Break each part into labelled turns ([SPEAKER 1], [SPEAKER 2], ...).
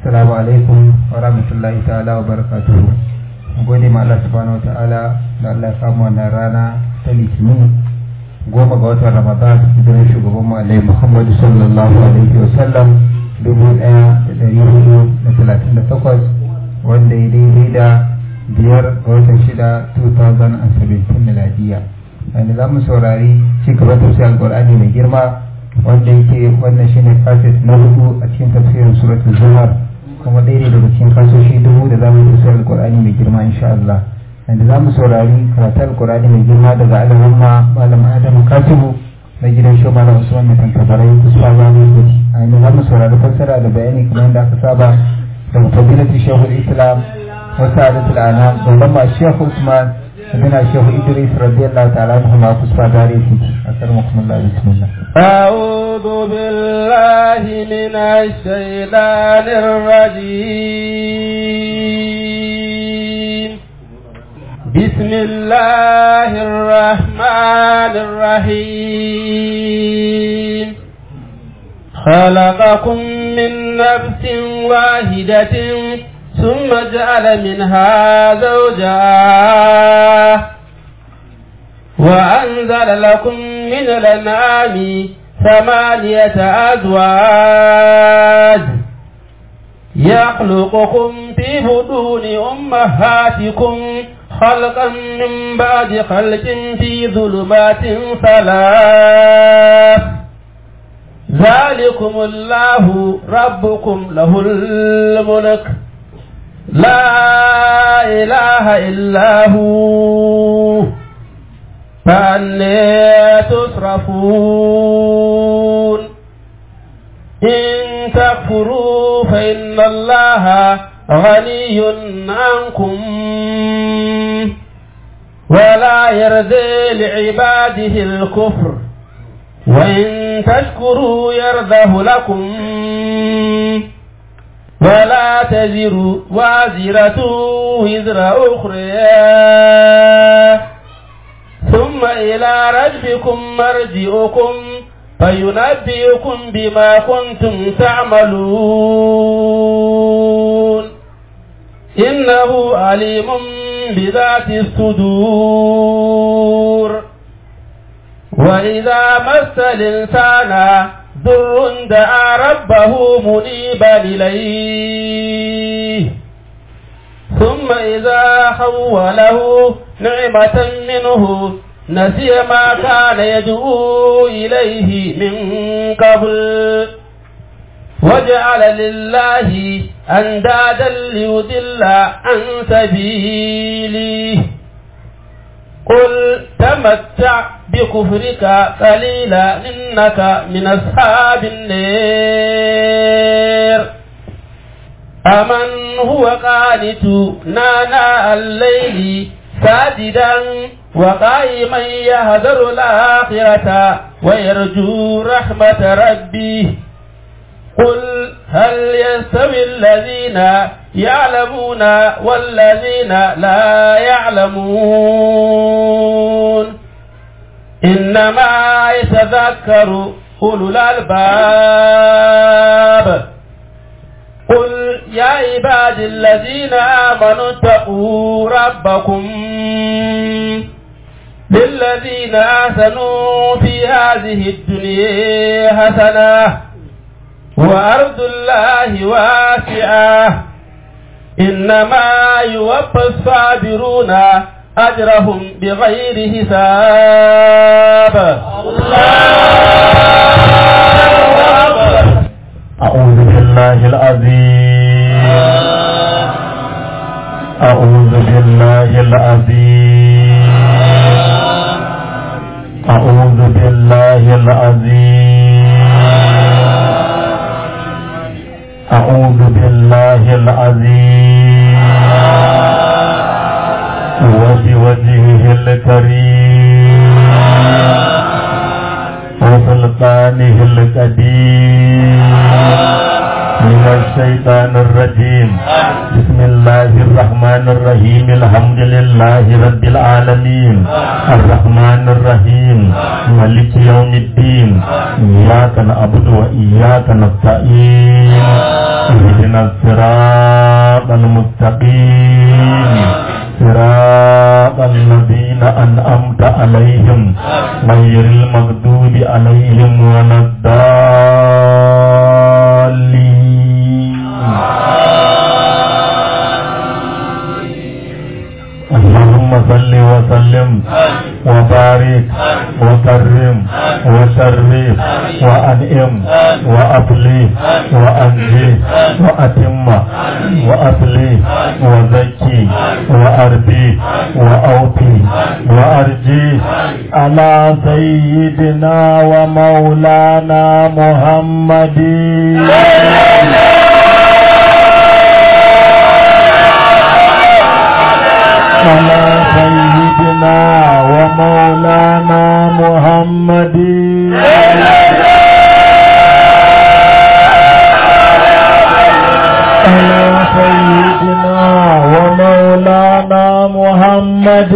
[SPEAKER 1] assalamu alaikum wa rahmatullahi ta'ala wa barakatuhu gode ma Allah subhanahu wa ta'ala da Allah ya samu wannan rana ta litinin goma ga watan ramadan hijirar shugaban mu alaihi muhammadu sallallahu alaihi wa sallam dubu daya da dari hudu da talatin da takwas wanda ya daidai da biyar ga watan shida 2017 miladiya wanda za mu saurari ci gaban tafsirin alkur'ani mai girma wanda yake wannan shine kaset na hudu a cikin tafsirin suratul zumar kuma daidai daga cikin kasoshi dubu da zamu yi tafsirin alkur'ani mai girma insha Allah wanda za mu saurari karatun alkur'ani mai girma daga alamamma malam adam katibu na gidan shi malam usman mai tantabarai kusa za mu yi a yanzu za mu saurari fassara da bayani kamar yadda aka saba daga fadilatu shehul islam wasu adatul anam babban ma shehu usman بنا الشيخ إدريس رضي الله تعالى عنهما كسفا داريكي أكرمكم الله بسم الله
[SPEAKER 2] أعوذ بالله من الشيطان الرجيم بسم الله الرحمن الرحيم خلقكم من نفس واحدة ثم جعل منها زوجها وأنزل لكم من الأنعام ثمانية أزواج يخلقكم في بطون أمهاتكم خلقا من بعد خلق في ظلمات ثلاث ذلكم الله ربكم له الملك لا إله إلا هو فأني تصرفون إن تكفروا فإن الله غني عنكم ولا يرضي لعباده الكفر وإن تشكروا يرضه لكم ولا تزر وازرة وزر أخرى ثم إلى ربكم مرجعكم فينبئكم بما كنتم تعملون إنه عليم بذات الصدور وإذا مس الإنسان ضر دعا ربه منيبا إليه ثم إذا خوله نعمة منه نسي ما كان يدعو إليه من قبل وجعل لله أندادا ليضل عن سبيله قل تمتع بكفرك قليلا إنك من أصحاب النار أمن هو قانت نانا الليل ساجدا وقائما يهذر الآخرة ويرجو رحمة ربه قل هل يستوي الذين يعلمون والذين لا يعلمون إنما يتذكر أولو الألباب قل يا عباد الذين آمنوا اتقوا ربكم للذين آحسنوا في هذه الدنيا حسنة وأرض الله واسعة إنما يوفى الصابرون أجرهم بغير حساب
[SPEAKER 3] أعوذ بالله العظيم أعوذ بالله العظيم أعوذ بالله العظيم أعوذ بالله العظيم وبوجهه الكريم وسلطانه القديم من الشيطان الرجيم بسم الله الرحمن الرحيم الحمد لله رب العالمين الرحمن الرحيم مالك يوم الدين إياك نعبد وإياك نستعين اهدنا الصراط المستقيم صراط الذين أنعمت عليهم غير المغضوب عليهم ولا الضالين اللهم صل وسلم وبارك وكرم وشرف وأنعم وأبلي وأنجي وأتم وأصلي وزكي وأربي وأوفي وأرجي على سيدنا ومولانا محمد على سيدنا ومولانا محمد على سيدنا ومولانا محمد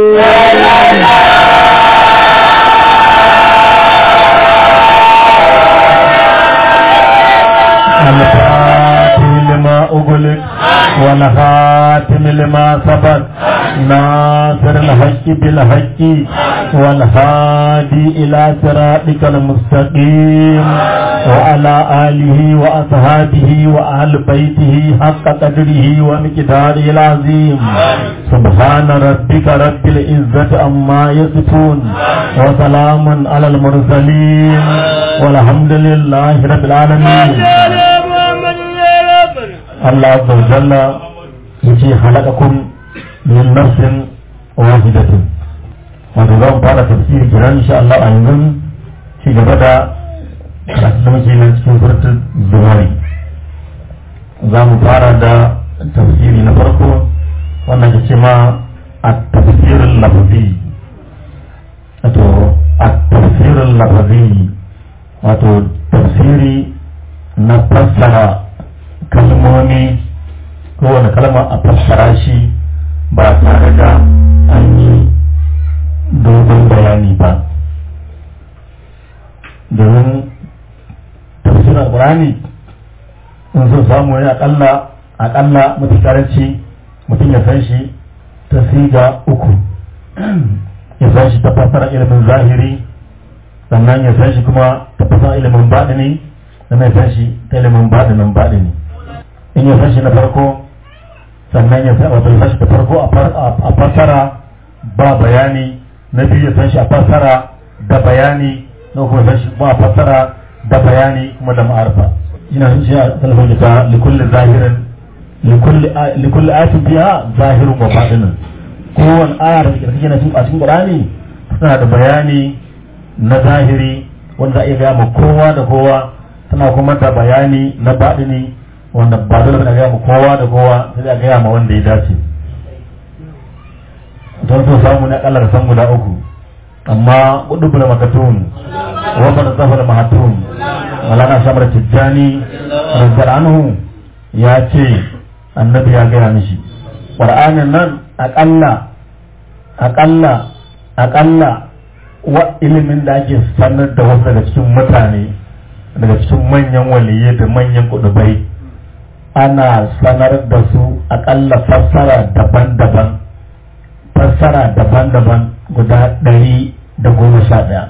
[SPEAKER 3] الفاتح لما أغلق والخاتم لما سبق ناصر الحق بالحق والهادي إلى صراطك المستقيم وعلى آله وأصحابه وأهل بيته حق قدره ومقداره العظيم سبحان ربك رب العزة عما يصفون وسلام على المرسلين والحمد لله رب العالمين الله عز وجل يجي خلقكم من نفس واحدة wato zan fara tafsiri kenan insha Allah a yanzu ci gaba da karatu da muke nan cikin suratul zumari za mu fara da tafsiri na farko wannan ke ce ma a tafsirin lafazi wato a tafsirin lafazi wato tafsiri na fassara kalmomi kowane kalma a fassara shi ba tare da an yi dogon bayani ba domin tafsirin alkurani in sun samu ne akalla akalla mafi karanci mutum ya san shi ta siga uku ya san shi ta fassara ilimin zahiri sannan ya san shi kuma ta fassara ilimin baɗini sannan ya san shi ta ilimin baɗinin baɗini in ya san shi na farko sannan ya san wato ya san shi ta farko a fassara ba bayani na biyu ya san shi a fassara da bayani na kuma san shi ba a fassara da bayani kuma da ma'arfa ina sun ce a talafin ta likulli zahirin likulli ayatin biya zahirin wa baɗinin kowane aya da kake na a cikin Qur'ani tana da bayani na zahiri wanda za a iya gaya ma kowa da kowa tana kuma da bayani na baɗini wanda ba dole ba gaya ma kowa da kowa sai a gaya ma wanda ya dace don so samu na kallar san guda uku amma kudu da makatun wa bar zafar mahatun malana shamar tijjani rabbal anhu ya ce annabi ya gaya mishi qur'anin nan akalla akalla akalla wa ilimin da ake sanar da wasu daga cikin mutane daga cikin manyan waliyai da manyan kudubai ana sanar da su akalla fassara daban-daban fassara daban-daban guda ɗari da goma sha ɗaya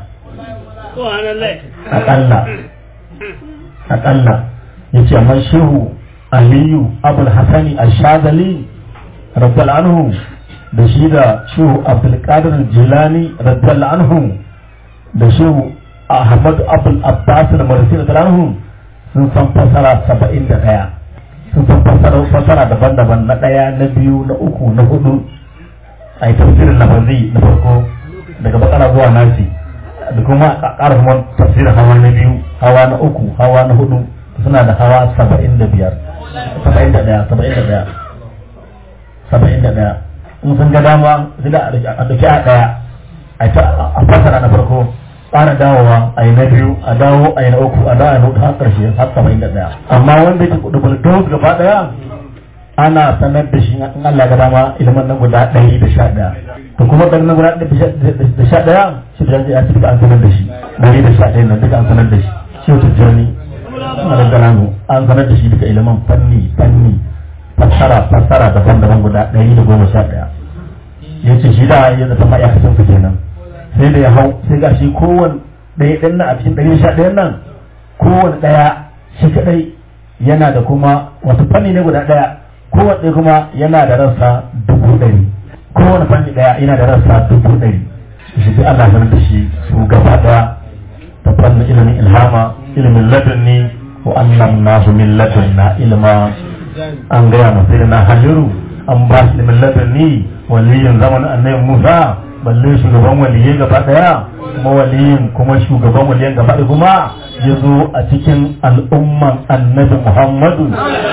[SPEAKER 3] akalla akalla ya ce amma shehu aliyu abul hasani ashadali rabbal anhu da shi da shehu abdulkadir jilani rabbal anhu da shehu ahmad abul abbas da marasi da anhu sun san fasara saba'in da ɗaya sun san fasara fasara daban-daban na ɗaya na biyu na uku na hudu a yi tafsirin lafazi na farko daga bakara zuwa nasi da kuma a ƙara kuma tafsirin hawa na biyu hawa na uku hawa na hudu suna da hawa saba'in da biyar saba'in da ɗaya saba'in da ɗaya saba'in da ɗaya in sun ga dama sai da a ɗauki a ɗaya a fasara na farko ƙara dawowa a yi na biyu a dawo a yi na uku a dawo a yi na hudu har ƙarshe har saba'in da ɗaya amma wanda yake double dose gaba ɗaya ana sanar da shi in Allah ga dama ilimin nan guda ɗari da sha ɗaya to kuma ɗari na guda ɗari da sha ɗaya shi da ya ci an sanar da shi ɗari da sha ɗaya nan duka an sanar da shi shi wata jani a da an sanar da shi duka ilimin fanni fanni fassara fassara daban-daban guda ɗari da goma sha ɗaya ya ce shi da ya zata ma'aikacin su kenan sai da ya hau sai ga shi kowane ɗaya ɗin nan a cikin ɗari sha ɗayan nan kowane ɗaya shi kaɗai yana da kuma wasu fanni ne guda ɗaya kowane ɗaya kuma yana da rassa dubu ɗari kowane fanni ɗaya yana da rassa dubu ɗari shi sai Allah sanar da shi su gaba ɗaya ta fannin ilimin ilhama ilimin ladunni wa allamnahu min ladunna ilma an gaya masa na haliru an ba shi ilimin ladunni waliyin zamanin annabi Musa balle shugaban waliyai gaba daya kuma waliyin kuma shugaban waliyan gaba daya kuma ya zo a cikin al'umman annabi Muhammadu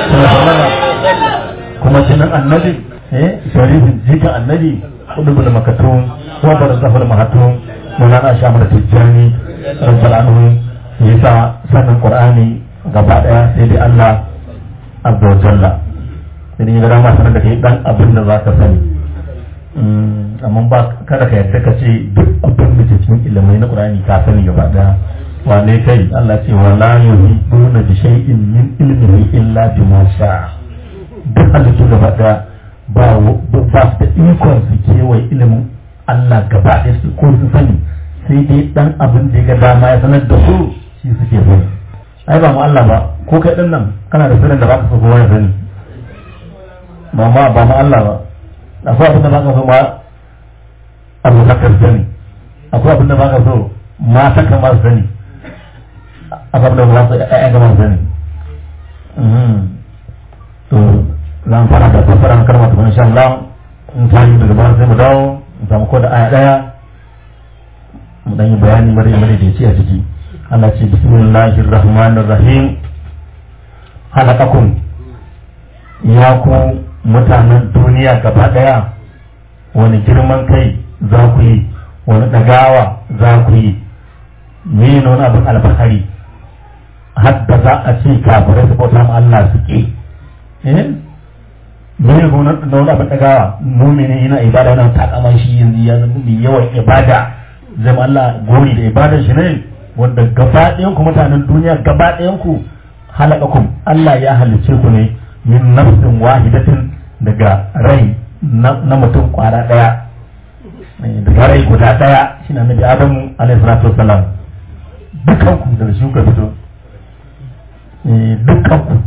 [SPEAKER 3] kuma cikin annabi eh sharifin jikin annabi kudubu da makatun wa barzahul mahatun mulana shamar tijjani rabbal anhu yasa sanin qur'ani gaba daya sai dai Allah azza wa jalla sai dai ga ma sanar da kai dan abin da zaka sani amma ba kada ka yarda ka ce duk abin da ke cikin ilimai na Qur'ani ka sani gaba daya wane kai Allah ce wa la yuhiduna bi shay'in min ilmihi illa bima sha'a duk halittu gaba daya ba ba su da ikon su kewaye ilimin Allah gaba daya su ko su sani sai dai dan abin da ya ga dama ya sanar da su shi suke sani ai ba mu Allah ba ko kai din nan kana da sirrin da ba ka so kowa ya sani ba ma ba mu Allah ba akwai abin da ba ka so ma abubakar sani akwai abin da ba ka so mata kamar sani akwai abin da ba ka so ƴaƴa kamar sani to zan fara da fasaran kalmar ta insha Allah in ta yi daga bayan sai mu dawo in samu ko da aya daya mu dan yi bayani mare mare da yake a ciki Allah ce bismillahir rahmanir rahim halakakum ya ku mutanen duniya gaba daya wani girman kai za ku yi wani dagawa za ku yi mene wani abin alfahari hadda za a ce kafirai su bauta ma Allah su ke eh mene wani wani abin dagawa mumini yana ibada yana takaman shi yanzu ya zama mai yawan ibada zama Allah gori da ibadar shi ne wanda gaba ɗayan ku mutanen duniya gaba ɗayan ku halakakum Allah ya halicce ku ne min nafsin wahidatin daga rai na mutum kwara daya daga rai guda daya shi na nabi adamu alaihi salatu wasalam dukkan ku daga shi kuka fito dukkan ku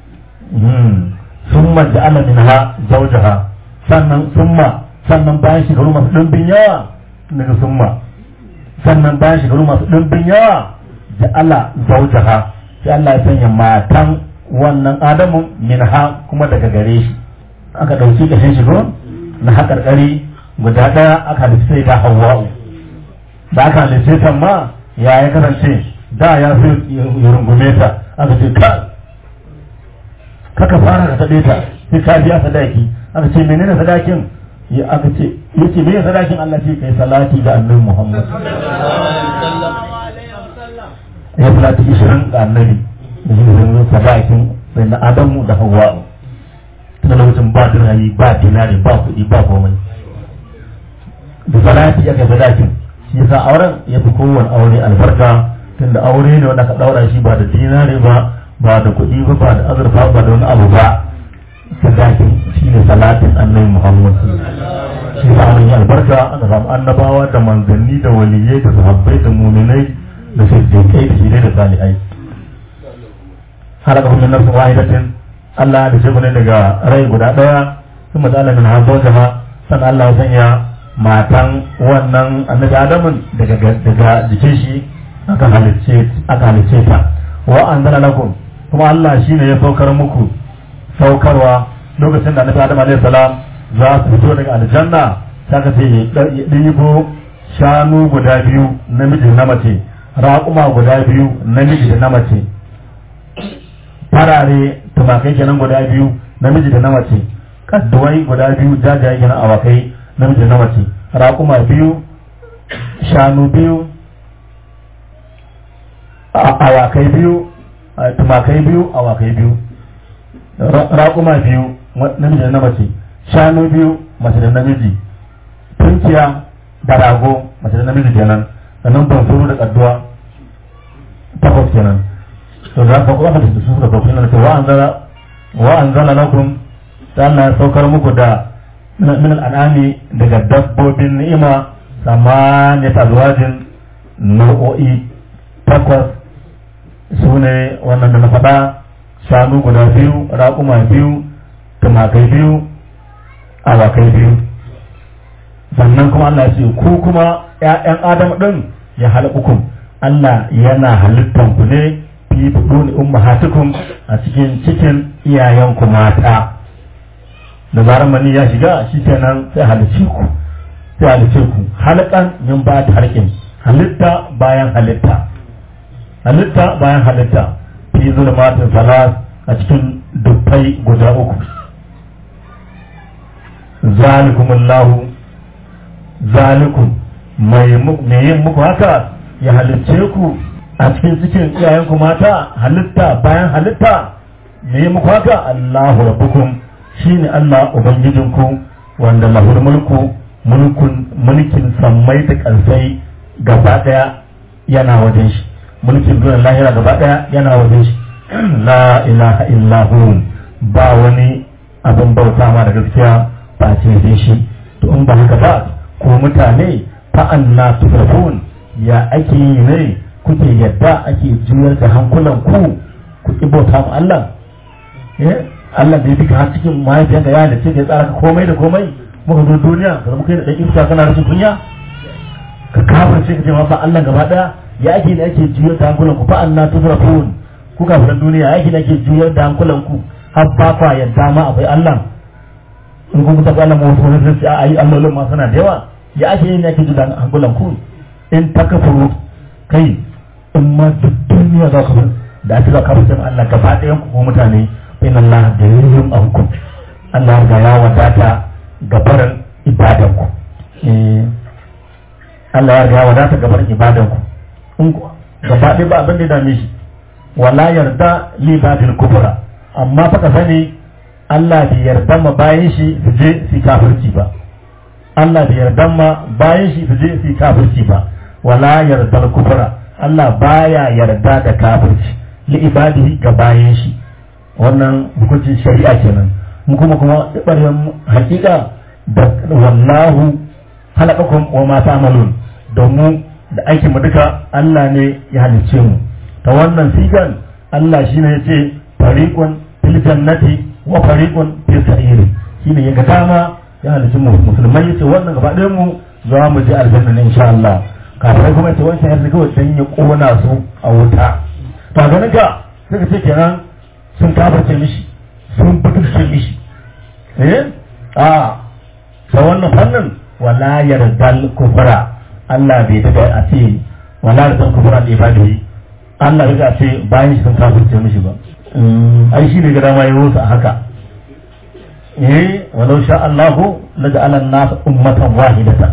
[SPEAKER 3] summa ja'ala minha zawjaha sannan summa sannan bayan shekaru masu ɗumbin yawa daga summa sannan bayan shekaru masu ɗumbin yawa ja'ala zawjaha sai Allah ya sanya matan wannan adamu minha kuma daga gare shi aka ɗauki ƙashin shigo na haƙarƙari guda ɗaya aka halitta da hawa'u da aka halitta ta ma ya ya kasance da ya fi ya rungume ta aka ce ka kaka fara ka taɓe ta sai ka biya sadaki aka ce menene sadakin ya aka ce ya ce menene sadakin Allah ce kai salati ga annabi Muhammad ya salati 20 ga annabi da shi zan sadakin sai na Adamu da Hawwa'u tun lokacin ba dirhami ba dinari ba kuɗi ba komai da salati ya kai sadakin shi yasa auren ya fi kowane aure albarka tunda aure ne wanda ka daura shi ba da dinari ba ba da kuɗi ba ba da azurfa ba da wani abu ba sadakin shi ne salatin annabi muhammad shi yasa auren ya albarka aka samu annabawa da manzanni da waliyai da sahabbai da muminai da siddiqai da shidai da salihai har aka kuma nafsin wahidatin Allah da shi ne daga rai guda ɗaya sun mata Allah min hazo jama sannan Allah ya sanya matan wannan annabi Adamun daga daga jikin shi aka halicce aka halicce ta wa anzala lakum kuma Allah shine ya saukar muku saukarwa lokacin da annabi Adam alaihi salam za su fito daga aljanna saka ce ya ɗibo shanu guda biyu namiji na mace raƙuma guda biyu namiji da na mace farare tumakai kenan guda biyu namiji da na mace kadduwai guda biyu jajaye kenan awakai namiji da na mace raƙuma biyu shanu biyu awakai biyu tumakai biyu awakai biyu raƙuma biyu namiji da na mace shanu biyu mace da namiji tunkiya da rago mace da namiji kenan sannan bansuru da kadduwa takwas kenan to za ka kuma da su da kofin nan wa anzala wa anzala lakum ta Allah ya saukar muku da min al'anami daga dabbobin ni'ima samaniyat azwajin nau'o'i takwas su ne wannan da na faɗa shanu guda biyu raƙuma biyu tumakai biyu awakai biyu sannan kuma Allah ya ce ku kuma ‘ya'yan Adam ɗin ya halakukun Allah yana halittan ku ne fi buɗuni ummahatukum a cikin cikin iyayenku mata da zarar mani ya shiga shi kenan sai halice ku sai halice ku halakan min ba ta harkin halitta bayan halitta halitta bayan halitta fi zulmatin salas a cikin dubbai guda uku zalikumullahu zalikum mai yin muku haka ya halicce ku a cikin cikin iyayenku mata halitta bayan halitta me yi muku haka Allahu rabbukum shine Allah ubangijinku wanda lahul mulku mulkun mulkin sammai da kansai gaba daya yana wajen shi mulkin duniyar lahira gaba daya yana wajen shi la ilaha illahu ba wani abin bauta ma da gaskiya ba ce sai shi to in ba haka ba ko mutane fa'anna tufrafun ya ake yi ne kuke yadda ake juyar da hankulan ku ku ki bauta ma Allah eh Allah da ya fi har cikin mahaifiyar da ya da ce da ya tsara ka komai da komai muka zo duniya da muka yi da ɗan iska kana rashin kunya ka kafirce ka ce ma ba Allah gaba daya ya ake da ake juyar da hankulan ku fa'anna tufrafun ku kafiran duniya ya ake da ake juyar da hankulan ku har ba kwa yadda ma akwai Allah in kun taɓa Allah ma wasu wani sai a yi allolin ma suna da yawa ya ake yin yake ji da hankulan ku in ta kafuru kai in ma duk duniya za ka da ake za ka fi Allah gaba ɗayan ku ko mutane in Allah da yin anku Allah ga ya wadata gabarin ibadan ku Allah ya ga ya wadata gabarin ibadan ku in gaba ɗaya ba abin da ya dame shi wala yarda li babil kubra amma fa ka sani Allah bai yarda ma bayan shi su je su kafirci ba Allah bai yarda ma bayan shi su je su kafirci ba wala yarda kufra Allah baya yarda da kafirci li ibadihi ga bayan shi wannan hukuncin shari'a kenan mu kuma kuma ibarin hakika da wallahu halakakum wa ma ta'malun domin da aikin mu duka Allah ne ya halicce mu ta wannan sigan Allah shine ya ce fariqun fil jannati wa fariqun fis sa'iri shine ya ga dama ya halicci mu musulmai yace wannan gaba ɗayan mu za mu je aljanna ne insha Allah kafirai kuma yace wancan yanzu kawai dan ya kona su a wuta to ganin ka sai ka ce kenan sun kafirce mishi sun butulce mishi eh a ta wannan fannin wala yardal kufra Allah bai daga a ce wala yardal kufra da ibadihi Allah bai a ce bayan sun kafirce mishi ba ai shi ne ga dama ya a haka eh walau sha Allahu la ja'ala an-nas ummatan wahidatan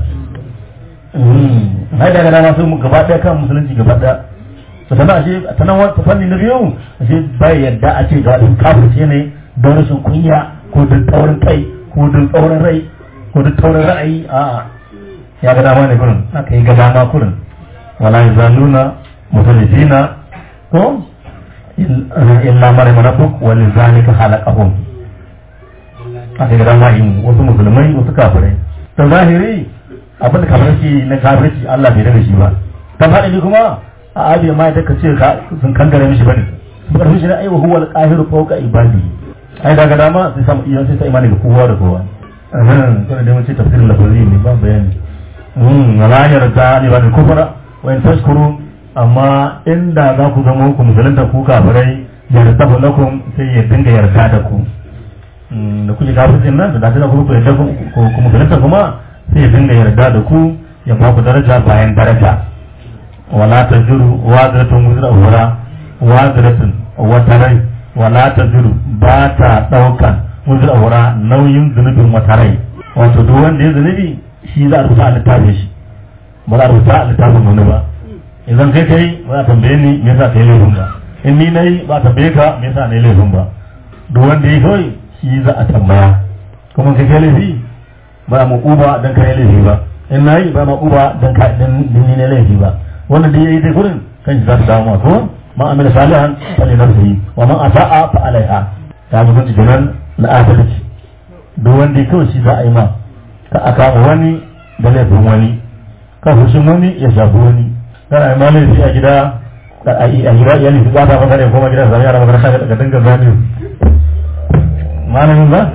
[SPEAKER 3] hai daga dama sun gaba daya kan musulunci gaba daya to tana ashe tana wata fanni na biyu ashe bai yadda a ce ga wani kafirce ne don rashin kunya ko don taurin kai ko don taurin rai ko don taurin ra'ayi a ya ga dama ne kurin aka yi ga dama kurin wala yazaluna mutalifina ko illa marima rabbuk wa lizalika khalaqahum aka ga dama yin wasu musulmai wasu kafirai ta zahiri abin da kafirci na kafirci Allah bai daga shi ba ta faɗi kuma a abi ma da ka ce ka sun kangare mishi bane su karfi shi na aiwa huwa al-qahiru fawqa ibadi ai daga dama sai samu iya sai ta imani ga kowa da kowa ahan to da mun ce tafsirin lafazi ne ba bayani mm wala yarda ni ba da kufra wa in tashkuru amma inda za ku zama ku musulunta ku kafirai yarda lakum sai ya dinga yarda da ku da kuke kafircin nan da da ku ku yarda ku musulunta kuma sai ya dinga yarda da ku ya ba ku daraja bayan daraja wala ta zuru waziratun wuzra wura waziratun wata rai wala ta zuru ba ta ɗaukan wuzra wura nauyin zunubin wata rai wato duk wanda ya zunubi shi za a rubuta a littafin shi ba za a rubuta a littafin wani ba idan kai kai ba a tambaye ni me yasa kai laifin ba in ni nayi ba a tambaye ka me yasa nayi laifin ba duk wanda yi kawai shi za a tambaya kuma kai kai laifi ba mu uba dan kai laifi ba in nayi ba ma uba dan ka dan ni ne laifi ba wanda dai yayi dai gurin kan shi za ta dawo ko ma amila salihan fa li nafsihi wa man asaa fa alaiha ta mutunci kenan na adalci duk wanda kawai shi za a yi ma ka aka wani da laifin wani ka fushin wani ya shafi wani kana yi ma laifi a gida a gida iyali su bata maka ne kuma gidan zami yara makaranta ga dinga zami malamin ba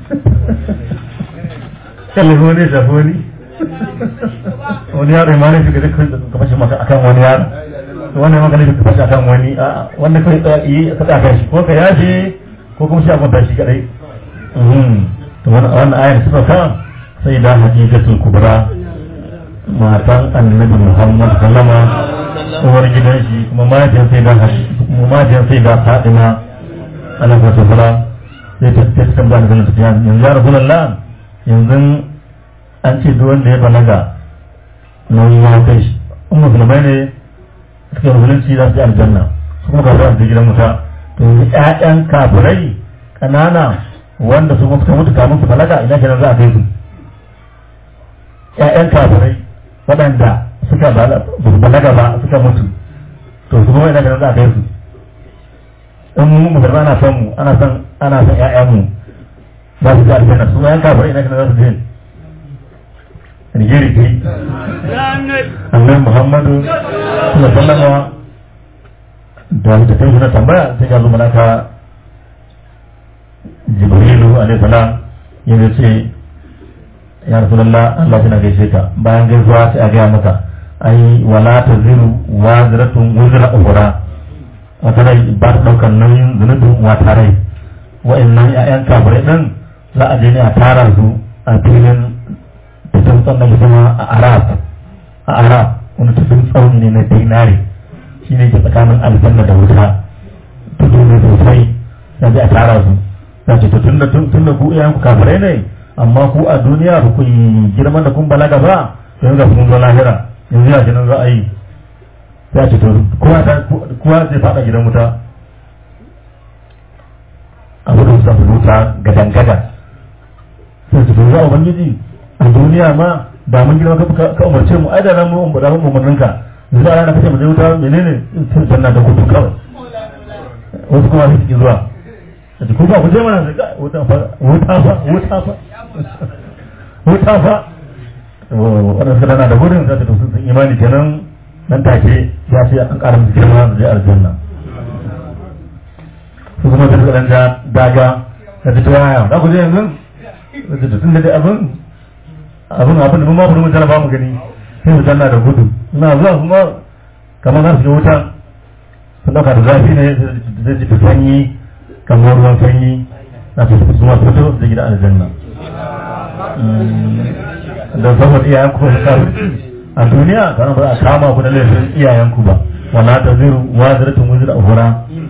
[SPEAKER 3] kan laifin wani ya shafi wani wani yaro ya malamin shiga ka fashe maka akan wani yaro wannan maka ne ka fashe akan wani wanda kai yi ka tsaka shi ko ka yaje ko kuma shi a kwanta shi kadai to wannan ayar suka ka sai da hakikatul kubra matan annabi muhammad sallama uwar gidan shi kuma mahaifiyar sai da mahaifiyar sai da fatima alaihi wasallam sai ta ta tambaya da zalunta yanzu ya rasulullah yanzu an ce duk wanda ya balaga nauyi ya kai shi in musulmai ne suke musulunci za su yi aljanna su kuma kafin su gidan wuta to yanzu ƴaƴan kafirai ƙanana wanda su suka mutu kamun su balaga ina kenan za a kai su ƴaƴan kafirai waɗanda suka balaga ba suka mutu to su kuma ina kenan za a kai su in mu musulma ana son mu ana son ana son ƴaƴan mu za su ji aljanna su ƴaƴan kafirai ina kenan za su je Nigeri kai annabi Muhammadu sallallahu alaihi wasallam da da kai na tambaya sai ga zo malaka Jibrilu alaihi salam ya ce ya Rasulullah Allah yana gaishe ka bayan gaisuwa sai a gaya maka ai wala taziru waziratun wuzra ukhra wata rai ba ta daukar nauyin zunubin wata rai wa'annan ƴaƴan kafirai din za a je ne a tara su a filin tafin tsannan sama a arab a arab wani tafin tsauni ne na dinari shi ne ke tsakanin aljanna da wuta tudu ne sosai sai zai a tara su za ce tun da tun da ku iyayen ku kafirai ne amma ku a duniya ba ku yi girman da kun balaga ba yanzu ga kun zo lahira yanzu ya nan za a yi ya ce to kowa zai fada gidan wuta a gudun sa wuta gadan gadan sai su to za a ubangiji a duniya ma da mun girma ka umarce mu ai da nan mu da mu umarnin ka yanzu a ranar kace mu je wuta menene sai sanna da gudu kawai wasu kuma su ki zuwa da ku ba ku je mana da wuta fa wuta fa wuta fa wuta fa wannan suka dana da gudun za ta tafi sun imani kenan nan take ya ce an ƙara musu girma da je aljanna su kuma da suka dan daga da ta tawaya za ku je yanzu da tun da dai abin abin abin da mun ma mun jara ba mu gani sai mu danna da gudu ina zuwa kuma kamar za su yi wuta sun dauka da zafi ne zai ji sanyi kamar ruwan sanyi na su su ma fito da gida aljanna don saboda iyayen ku ba a duniya kana ba a kama ku da laifin iyayen ku ba wala ta ziru wa ziratun wuzira uhura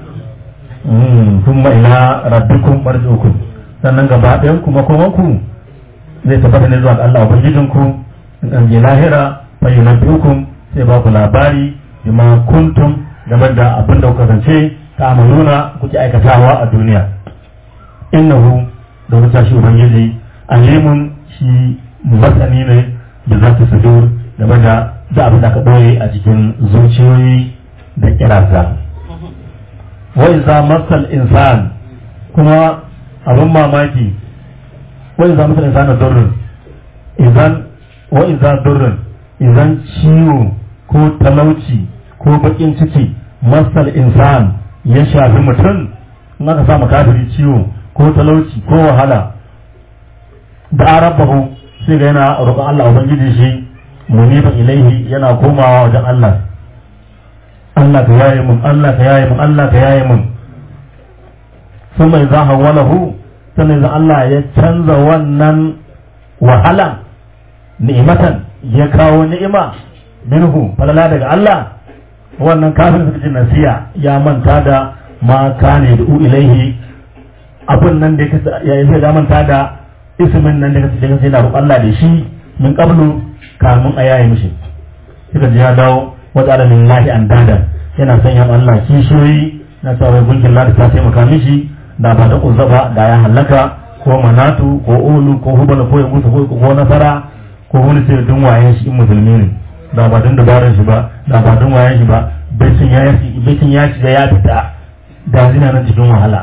[SPEAKER 3] kuma ila rabbikum marji'ukum sannan gaba ɗayan ku makomanku zai tabbata ne zuwa ga Allah ubangijin ku in an je lahira fa yunabbiukum sai ba ku labari bima kuntum game da abin da kuka zance ta amaluna kuke aikatawa a duniya innahu da wuta shi ubangiji alimun shi masani ne da za ta sudur game da da abin da aka ɓoye a cikin zuciyoyi da kirasa wa iza masal insan kuma abin mamaki wa iza masal insan durrun idan wa iza durrun idan ciwo ko talauci ko bakin ciki masal insan ya shafi mutum in aka sa kafiri ciwo ko talauci ko wahala da arabahu sai ga yana roƙon Allah ubangiji shi muniban ilaihi yana komawa wajen Allah Allah ka yaye mun Allah ka yaye mun Allah ka yaye mun sun mai za hawalahu sannan zan Allah ya canza wannan wahala ni'imatan ya kawo ni'ima minhu falala daga Allah wannan kafin suka ce nasiya ya manta da ma kane da ilaihi abun nan da ya yi ya manta da ismin nan da kace da yana roƙon Allah da shi min qablu kamun a yayi mishi suka ji ya dawo waja'ala lillahi andada yana sanya ma Allah kishiyoyi na cewa wai gunkin lada ta taimaka mishi da ba da uzza ba da ya halaka ko manatu ko ulu ko hubal ko ya musu ko nasara ko wani sai dun wayen shi in musulmi ne da ba dun dabarar shi ba da ba dun wayen shi ba bacin ya bacin ya shiga ya fita da zina nan cikin wahala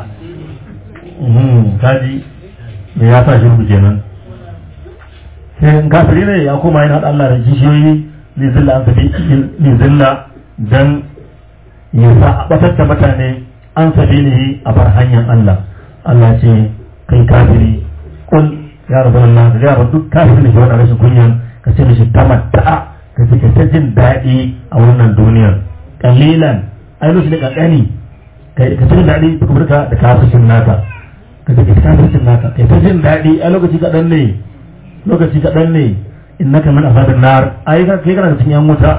[SPEAKER 3] kaji da ya sa shirku kenan sai kafiri ne ya koma yana Allah da kishiyoyi ne zilla an sabi ne zilla dan ya sa a batar da mutane an sabi ne a bar hanyar Allah Allah ce kai kafiri kun ya rabu Allah da ya duk kafiri ne ke wani rashin kunyan ka ce mishi tamatta'a ka ce ka ta jin daɗi a wannan duniyar kalilan ai lokaci da kankani ka ta jin daɗi ka burka da kafircin naka ka ce ka kafircin naka kai ta jin daɗi a lokaci kaɗan ne lokaci kaɗan ne innaka min asabin nar ai kai kana da cikin yan wuta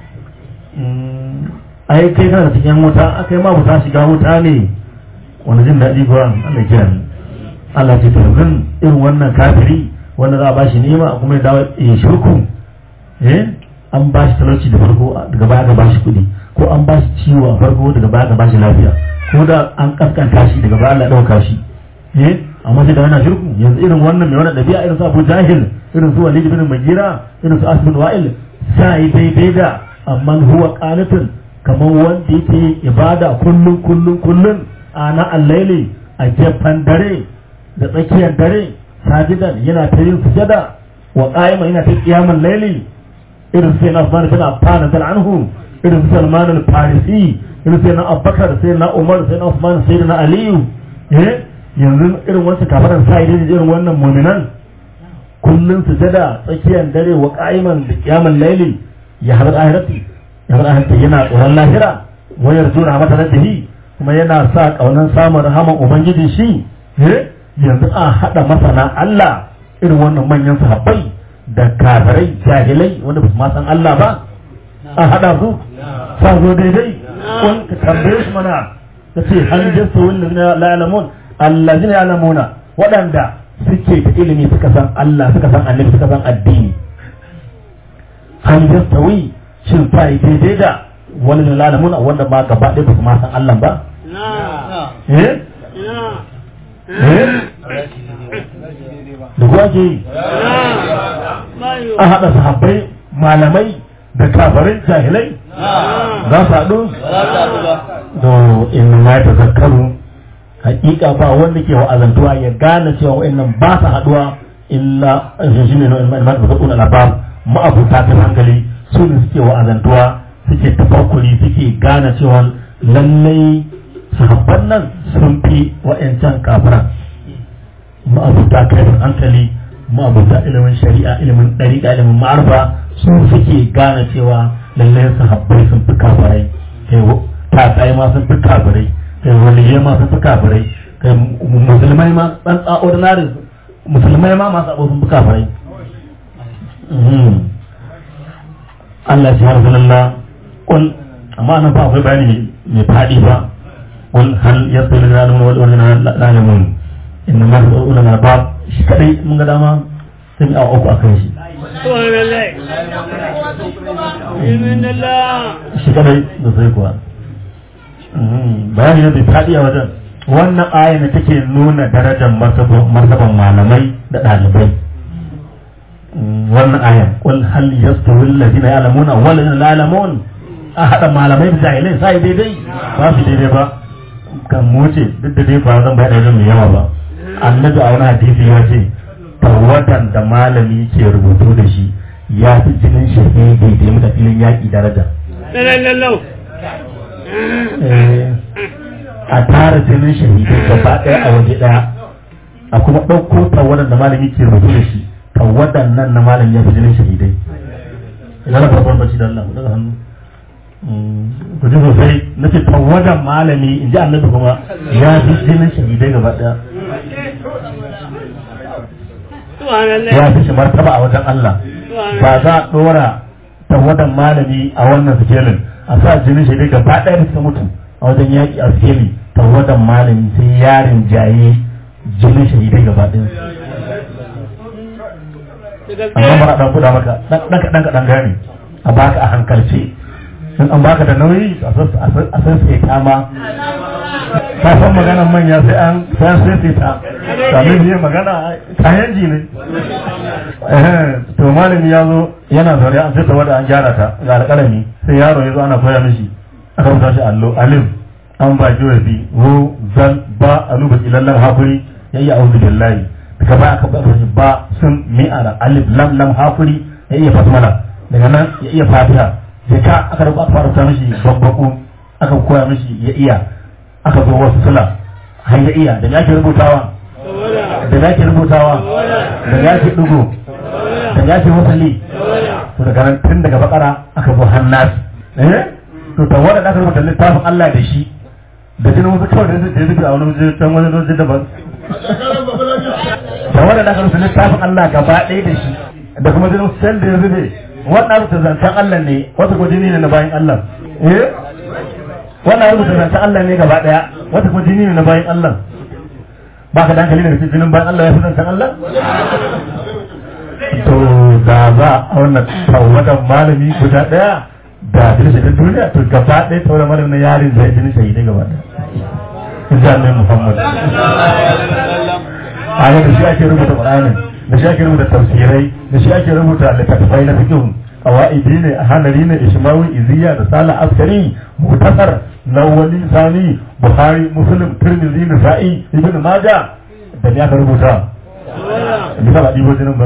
[SPEAKER 3] ai kai kana da cikin yan wuta akai ma wuta shiga wuta ne wani jin daɗi kuwa Allah ya ni Allah ce to kan irin wannan kafiri wanda za a bashi nema kuma ya dawo ya shirku eh an bashi talauci da farko daga baya ga bashi kuɗi ko an bashi ciwo a farko daga baya ga bashi lafiya ko da an kaskanta shi daga baya Allah ya ɗauka shi eh amma sai da yana shirku yanzu irin wannan mai wannan ɗabi'a irin su Abu Jahil irin su Walid bin Mughira irin su Asbin Wa'il sai daidai da amma huwa qanitun kamar wanda yake ibada kullun kullun kullun ana allaili a gefen dare da tsakiyar dare sajidan yana ta yin sujada wa qa'ima yana ta qiyamul laili irin sai na Usman bin Affan da anhu irin Salman al-Farisi irin sai na Abubakar sai na Umar sai na Usman sai na Aliyu eh yanzu irin wancan kafaran sa idan irin wannan mu'minan kullun sujada tsakiyar dare wa qa'iman da qiyamul laili ya har ahirati ya har ahirati yana tsoron lahira wayar juna mata rabbihi kuma yana sa kaunan samun rahaman ubangiji shi eh yanzu a hada masana Allah irin wannan manyan sahabbai da kafirai jahilai wanda ba su ma san Allah ba a hada su sa zo daidai kun ka tambaye su mana ta ce hal jasu wallazina la ya'lamun allazina ya'lamuna waɗanda suke da ilimi suka san Allah suka san annabi suka san addini hal yastawi shin fa daidai da wallazina la ya'lamuna wanda ma gaba ɗaya ba su ma san Allah ba eh eh da kuwa ke yi a haɗa sahabbai malamai da kafarin jahilai za su haɗu to in ma ta zakaru hakika ba wanda ke wa'azantuwa ya gane cewa wa'annan ba su haɗuwa illa shi ne na ma ta zakuna labab ma'abuta ta hankali su ne suke wa'azantuwa suke tafakkuri suke gane cewa lallai sahabban nan sun fi wa'ancan kafiran ma'abuta kaifin hankali ma'abuta ilimin shari'a ilimin ɗariƙa ilimin ma'arfa su suke gane cewa lallai sahabbai sun fi kafirai kai tatsaye ma sun fi kafirai kai waliyai ma sun fi kafirai kai musulmai ma ɗan ordinary musulmai ma masu abu sun fi kafirai Allah shi harfi lalla kun amma nan fa akwai bayani mai faɗi ba kun hal yasu da zalimin wal ordinary zalimin inna ma su ulul albab shi kadai mun ga dama sai mu awa uku akan shi shi kadai da sai kuwa bayani ne bai faɗi a wajen wannan aya ne take nuna darajar martaban malamai da ɗalibai wannan aya qul hal yastawi alladhina ya'lamuna wal ladina la ya'lamun a hada malamai da jahilai sai daidai ba su daidai ba kan moce duk da dai ba zan bayar da mai yawa ba annabi a wani hadisi ya ce tawatan da malami ke rubutu da shi ya fi jinin shahidi da ya mutu filin yaƙi daraja a tara jinin shahidi gaba ɗaya a waje ɗaya a kuma ɗauko tawadan da malami ke rubutu da shi tawadan nan na malami ya fi jinin shahidai idan na farkon bacci da Allah daga hannu ku ji sosai na ce tawadan malami in ji annabi kuma ya fi jinin shahidai gaba ɗaya ya fi shi martaba a wajen Allah ba za a ɗora tawadan malami a wannan sikelin a sa jinin shi gaba ɗaya da suka mutu a wajen yaƙi a sikeli tawadan malami sai yarin jaye jinin shahidai gaba ɗaya amma bara ɗan kuɗa maka ɗan kaɗan kaɗan gane a baka a hankalce in an baka da nauyi a san sai ta ma ka san maganar manya sai an sai an sai ta kamin ne magana kayan ji ne to malami ya zo yana zaune an sai ta wada an gyara ta ga alƙalami sai yaro ya zo ana koya mishi aka rubuta shi allo alif an ba ji wabi ro zan ba aluba ilallan hakuri yayi a'udhu billahi daga ba aka ba ba sun mi'ara alif lam lam hakuri ya iya basmala daga nan ya iya fatiha sai ka aka rubuta aka fara mishi babbaku aka koya mishi ya iya aka zo wasu sula har ya iya da ya ke rubutawa da ya ke rubutawa da ya ke dugo da ya ke wasali to daga nan tun daga bakara aka zo hannas eh to ta wanda aka rubuta littafin Allah da shi da jinin wasu kawai da zai zubi a wani waje can wani waje daban da wanda aka rubuta littafin Allah gaba ɗaya da shi da kuma jinin sel da ya zube wannan rubuta zancen Allah ne wata ko jini ne na bayan Allah eh wannan rubuta zancen Allah ne gaba ɗaya wata ko jini ne na bayan Allah ba ka da hankali daga cikin jinin bayan Allah ya fi zancen Allah to da za a wannan tawadan malami guda ɗaya da jini shaidan duniya to gaba ɗaya tawadan malami na yarin zai jini shaidan gaba ɗaya in ji annabi Muhammad a da shi ake rubuta Qur'anin da shi ake rubuta tafsirai da shi ake rubuta littattafai na fiqh qawaidi ne hanari ne ishmawi iziya da sala askari mutasar lawali sani bukhari muslim tirmidhi nasa'i ibn majah da ya ka rubuta bisa ba dibo jinin ba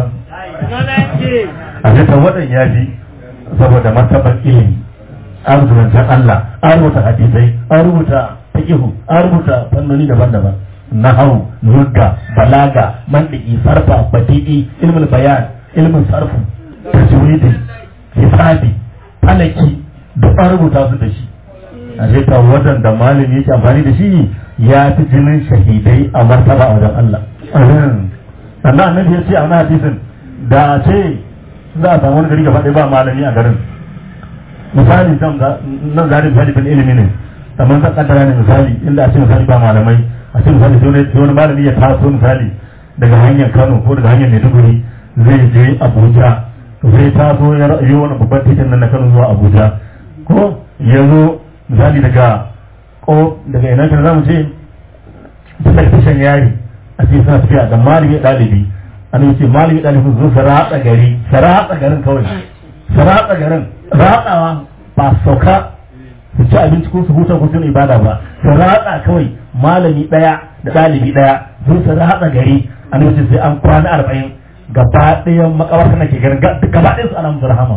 [SPEAKER 3] a cikin wadan ya fi saboda martabar ilimi an rubuta Allah an rubuta hadisai an rubuta fiqh an rubuta fannoni daban-daban nahawu lugga balaga mandiki sarfa badi'i ilmul bayan ilmin sarfu tajwidi hisabi falaki duk an rubuta su da shi a sai ta wadanda malami yake amfani da shi ya fi jinin shahidai a martaba a wajen Allah sannan annabi ya ce a wani hadisin da a ce za a samu wani gari gaba ɗaya ba malami a garin misali nan zari misali bin ilimi ne kamar zan kaddara ne misali inda a ce misali ba malamai a ce misali sai wani malami ya taso misali daga hanyar Kano ko daga hanyar Maiduguri zai je Abuja sai taso ya yi wani babban titin nan na Kano zuwa Abuja ko ya zo misali daga ko daga ina kan zamu ce tun daga tashan yari a ce suna tafiya da malami ɗalibi an yi ce malami ɗalibi zo su ratsa gari su ratsa garin kawai su ratsa garin ratsawa ba sauka su ci abinci ko su huta ko su ibada ba su ratsa kawai malami ɗaya da ɗalibi ɗaya zo su ratsa gari an yi ce sai an kwana arba'in gaba ɗayan makabarta na ke garin gaba ɗayan su ana musu rahama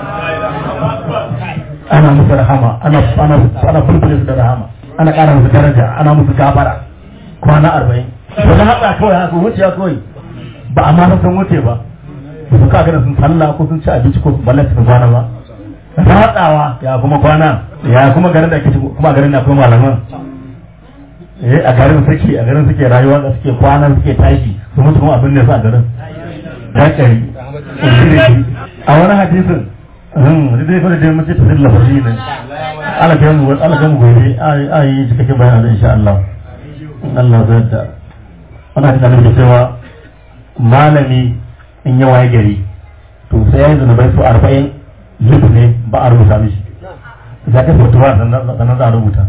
[SPEAKER 3] ana musu rahama ana ana ana fulfule su da rahama ana ƙara musu daraja ana musu gafara kwana arba'in to na haɗa kawai haka wuce kawai ba a ma san wuce ba su ka gana sun sallah ko sun ci abinci ko balle su kwana ba ratsawa ya kuma kwana ya kuma garin da ake kuma garin da akwai malaman eh a garin suke a garin suke rayuwa da suke kwana suke tashi su mutu kuma abin da su a garin dakari a wani hadisin da dai fara dai mace ta zilla fasi ne ala kai mu ala kai mu gobe a yi cikakken bayani insha Allah Allah zai da wani hadisin da cewa malami in ya waye gari to sai ya yi zunubai su arba'in zubu ne ba a rubuta mishi za ka fitowa sannan za a rubuta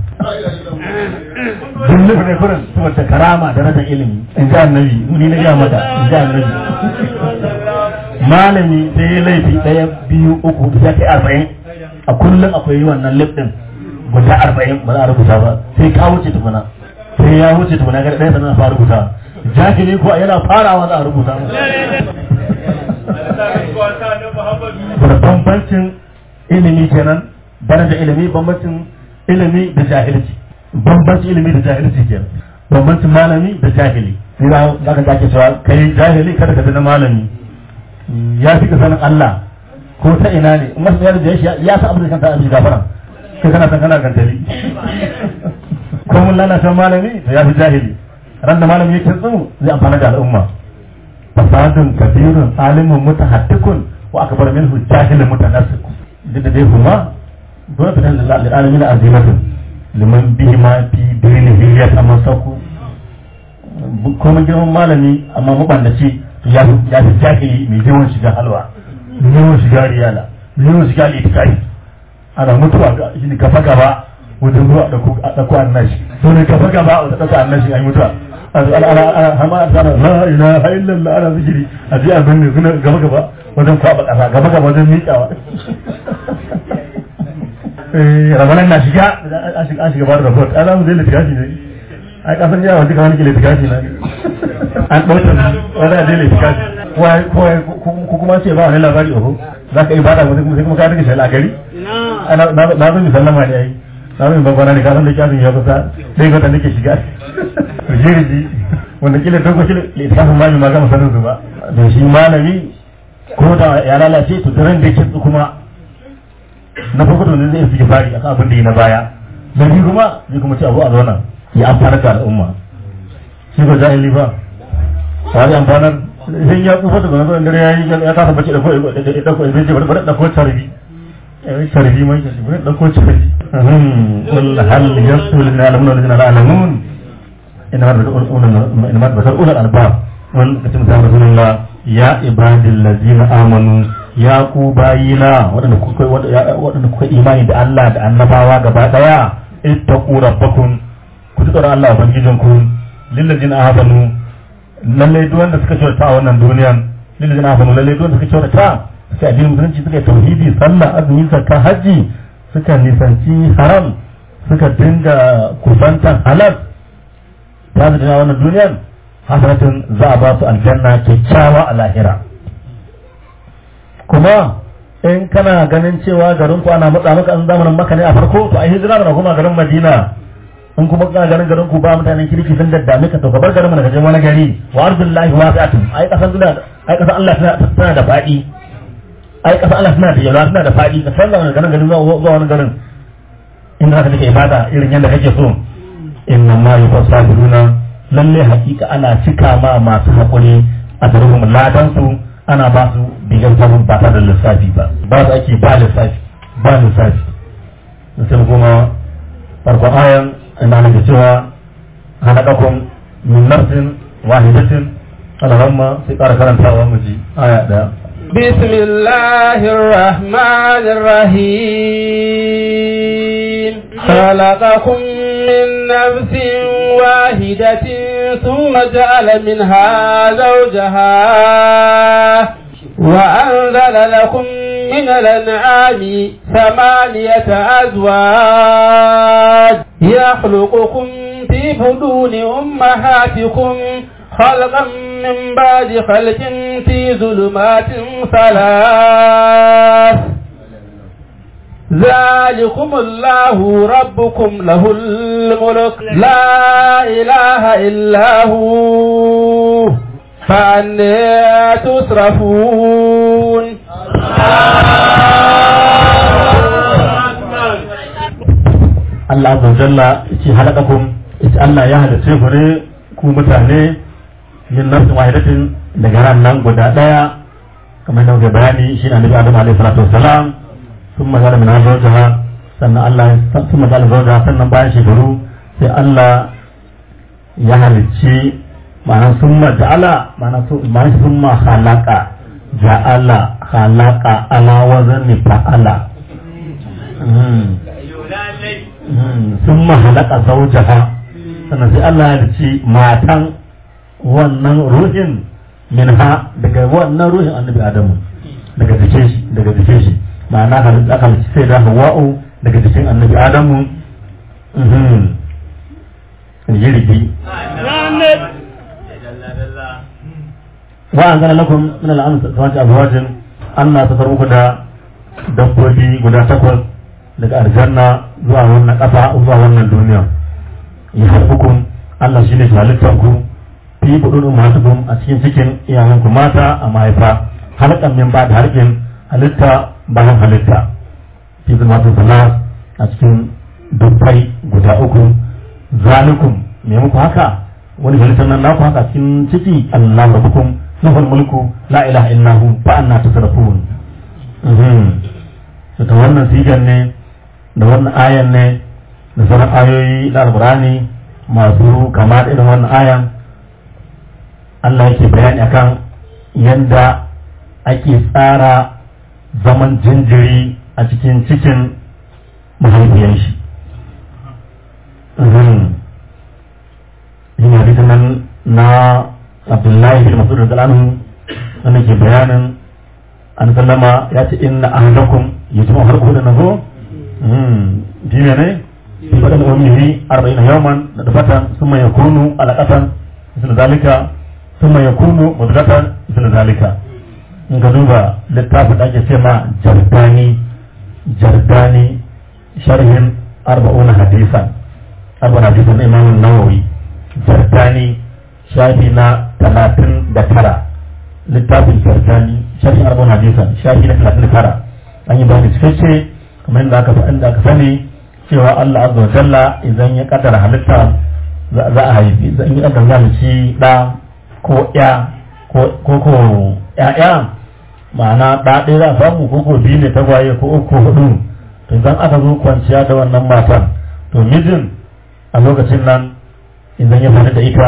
[SPEAKER 3] duk zubu ne kurin saboda karama da rashin ilimi in ji annabi ni na gaya mata in ji annabi malami sai ya laifi ɗaya biyu uku ya kai arba'in a kullum akwai yi wannan lif ɗin guda arba'in ba za a rubuta ba sai ka wuce tukuna sai ya wuce tukuna ga ɗaya sannan a fara rubuta jahili ko yana farawa za a rubuta da bambancin ilimi kenan daraja ilimi bambancin ilimi da jahilci bambancin ilimi da jahilci kenan bambancin malami da jahili sai za ka ake cewa kai jahili kada ka na malami ya fi ka sanin Allah ko ta ina ne in masu yarda ya ya sa abin da kanta abin gafara kai kana san kana gantali ko mun lalata malami to ya fi jahili ran da malami yake tsu zai amfana da al'umma fasadun kabirun alimun mutahattikun wa akbar minhu jahilun mutanassik duk da dai kuma dole fitan da alamin azimatun liman bihi ma fi dinihi ya tamassaku kuma girman malami amma mabandaci ya ya fi jahili mai yawan shiga halwa mai yawan shiga riyala mai yawan shiga litikari ana mutuwa shi ne gaba gaba wajen zuwa a ɗauko annashi so ne gaba gaba a ɗauko annashi an yi mutuwa hama sana la ilaha illallah ana zikiri a ji abin ne suna gaba gaba wajen kwaba ƙasa gaba gaba wajen miƙawa ramanan na shiga an shiga ba da rabot ana mu zai litikashi ne ai kasan yawa duka wani ke litikashi na an ɗauka wani a zai litikashi ko kuma ce ba wani labari oho za ka yi bada mutum sai kuma ka rike shi a gari na zo mi sallama ne ai na zo mi babbana ne ka san da kyasin ya kusa dai gwata nake shiga jirgi wanda kila dogo shi littafin malami ma gama sanin su ba da shi malami ko da ya lalace to daren da yake kuma na farko da zai fi fari akan abin da yi na baya na biyu kuma zai kuma ce abu a zauna ya amfana da al'umma shi ba jahili ba sai amfanar sai ya tsufa da gwamnati dare ya yi ya kasa bace da ko da ko zai ce bari da ko tarbi tarbi mai shi bari da ko tarbi qul hal yasul lil alamun la alamun inama da basar ulal albab wani kacin sa rasulullah ya ibadil ladzina amanu ya ku bayina waɗanda kuka waɗanda kuka imani da Allah da annabawa gaba daya ittaqu rabbakum ku tsara Allah ubangijin ku lil ladzina amanu lalle duk wanda suka kyauta a wannan duniyan lil ladzina amanu lalle duk wanda suka kyauta suka addinin musulunci suka yi tauhidi sallah azumi zakka haji suka nisanci haram suka dinga kusantan halal ta zai wannan duniyan hasanatin za a ba su aljanna kyakkyawa a lahira kuma in kana ganin cewa garin ku ana matsa maka an zamanin maka ne a farko to a hijira mana kuma garin madina in kuma kana ganin garin ku ba mutanen kirki sun daddame ka to ka bar garin mana ka je wani gari wa ardullahi wasi'atun ai kasan duniya ai kasan Allah tana da fadi ai kasan Allah tana da yalwa tana da fadi ka san garin garin zuwa wani garin inda zaka take ibada irin yadda kake so inna ma yufasabiruna lalle hakika ana cika ma masu hakuri a garin ladan su ana ba su bigan sabon ba tare da lissafi ba ba su ake ba lissafi ba lissafi sai kuma farko ayan ina nake cewa halakakum min nafsin wahidatin alaramma sai ƙara karantawa mu ji aya ɗaya
[SPEAKER 2] بسم الله الرحمن الرحيم خلقكم من نفس واحدة ثم جعل منها زوجها وأنزل لكم من الأنعام ثمانية أزواج يخلقكم في بدون أمهاتكم خلقا من بعد خلق في ظلمات ثلاث ذلكم الله ربكم له الملك لا إله إلا هو فأنا تصرفون
[SPEAKER 3] Allah azza wa jalla yace halakakum yace Allah ya halice ku ne ku mutane min nafsin wahidatin daga ran nan guda daya kamar da muke bayani shi ne annabi Adam alaihi salatu wassalam thumma jala min zawjaha sannan Allah thumma jala zawjaha sannan bayan shekaru sai Allah ya halicci ma'ana summa ja'ala ma'ana ma'ana summa khalaqa ja'ala khalaqa ala wazni fa'ala summa halaka zawjaha sannan sai Allah ya halicci matan wannan ruhin minha daga wannan ruhin annabi adamu daga jikin shi daga jikin shi ma'ana halitta aka halicci sai da hawa'u daga jikin annabi adamu jirgi wa an gana lakum min al'amu samati azwajin Allah ta muku da dabbobi guda takwas daga aljanna zuwa wannan ƙasa zuwa wannan duniya ya harbukum Allah shine shi halittar ku fi budun ummatukum a cikin cikin iyayenku mata a mahaifa halkan min ba da harkin halitta bayan halitta fi zulmatun salas a cikin dubbai guda uku zalikum me muku haka wani halittar nan naku haka cikin ciki Allah rabbukum lahul mulku la ilaha illa hu fa anna tasrafun mhm to wannan sigan ne da wannan ayan ne da sauran ayoyi da alqur'ani masu kama da irin wannan ayan Allah yake bayani akan yanda ake tsara zaman jinjiri a cikin cikin mahaifiyan shi yin hadisin nan na abdullahi bin masud da anhu wanda ke bayanin an sallama ya ce inna ahadakum yajma'u harku da nazo dine ne fi fadan ummihi 40 yawman da dafatan thumma yakunu alaqatan misal zalika thumma yakunu mudghatan misal zalika in ka duba littafin da ake ce ma jardani jardani sharhin arba'una hadisan arba'una hadisan na imamun nawawi jardani shafi na talatin da tara littafin jardani sharhin arba'una hadisan shafi na talatin da tara an yi bayani cikakke kamar yadda aka faɗin da aka sani cewa Allah azza wa jalla idan ya kaddara halitta za a haifi idan ya kaddara zalunci da ko ya ko ko ya'ya ma'ana ɗa ɗaya za a samu ko ko biyu ne tagwaye ko uku hudu to idan aka zo kwanciya da wannan matan to mijin a lokacin nan idan ya fara da ita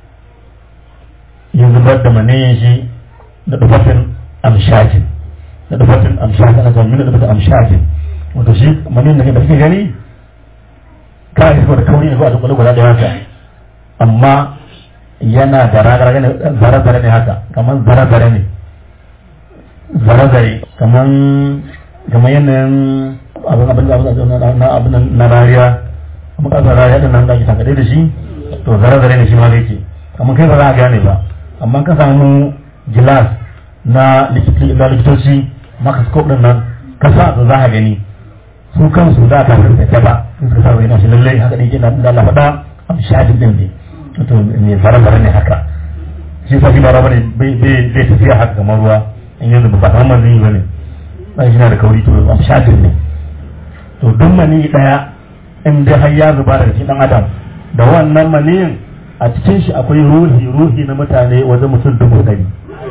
[SPEAKER 3] ya zubar da maniyin shi da dufatin amshajin da dufatin amshajin a zamanin da dufatin amshajin wato shi maniyin da kake gani ka yi da kauri ne ko a duk guda da haka amma yana da ragaraga ne zare-zare ne haka kamar zare-zare ne zare-zare kamar kamar yanayin abin abin na abin na rariya amma kasar rariya din nan da ake takade da shi to zare-zare ne shi ma zai ke kamar kai ba za a gane ba amma ka samu gilas na likitoci microscope din nan ka sa to za a gani su kansu za a tafi da ta ba sun suka sa yana shi lallai haka ne yana da Allah faɗa abu shafin din ne to ne zare-zare ne haka shi sa shi ba raba ne bai tafiya haka kamar ruwa in yanzu ba ta manzini ba ne ba shi na da kauri to abu shafin ne to duk mani daya in dai har ya zuba daga cikin dan adam da wannan maniyin a cikin shi akwai ruhi ruhi na mutane wajen mutum dubu ɗari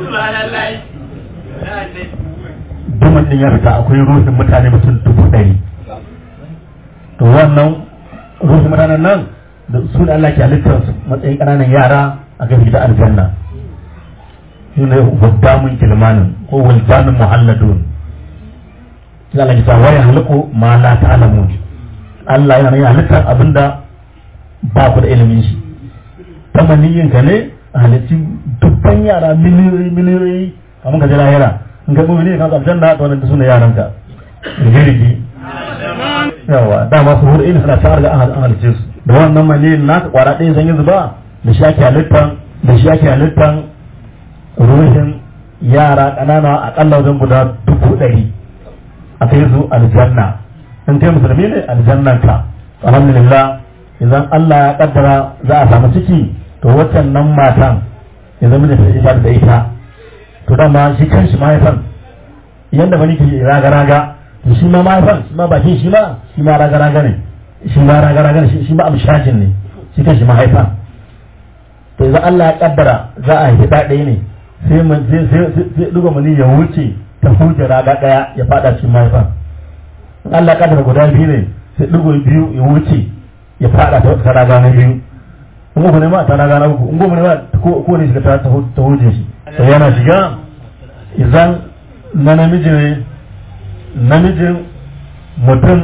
[SPEAKER 3] dumin din ya fita akwai ruhin mutane mutum dubu ɗari to wannan ruhin mutanen nan da su da Allah ke halittar su matsayin ƙananan yara a gafi da aljanna shi ne wadamun kilmanin ko waldanin muhalladun ya Allah ta waya haliku ma la ta'lamun Allah yana yin halittar abinda ba ku da ilimin shi ta maniyin ka ne a halitti dubban yara miliyoyi miliyoyi kamar ka je lahira in ka gobe ne ka aljanna to wannan sune yaran ka rigirigi yawa dama su hur ina suna ta ga an halice su da wannan maniyin naka kwara ɗaya zan yi zuba da shi ake halittan da shi ake halittan ruhin yara ƙanana aƙalla wajen guda dubu ɗari a kai su aljanna in kai musulmi ne aljannan ka alhamdulillah idan Allah ya kaddara za a samu ciki to waccan nan matan ya zama da ita da ita to dama shi kan shi mahaifan yadda bani ke raga raga to shi ma mahaifan shi ma bakin shi ma shi ma raga raga ne shi ma raga raga ne shi ma amshajin ne shi kan shi mahaifan to idan Allah ya kaddara za a haifi ɗaya ne sai sai duga mani ya wuce ta hujja raga ɗaya ya fada cikin mahaifan in Allah ya kaddara guda biyu ne sai dugo biyu ya wuce ya fada ta raga na biyu in uku ne ma ta raga na uku in goma ne ma ko ne shiga ta hujje shi sai yana shiga idan na namiji ne namijin mutum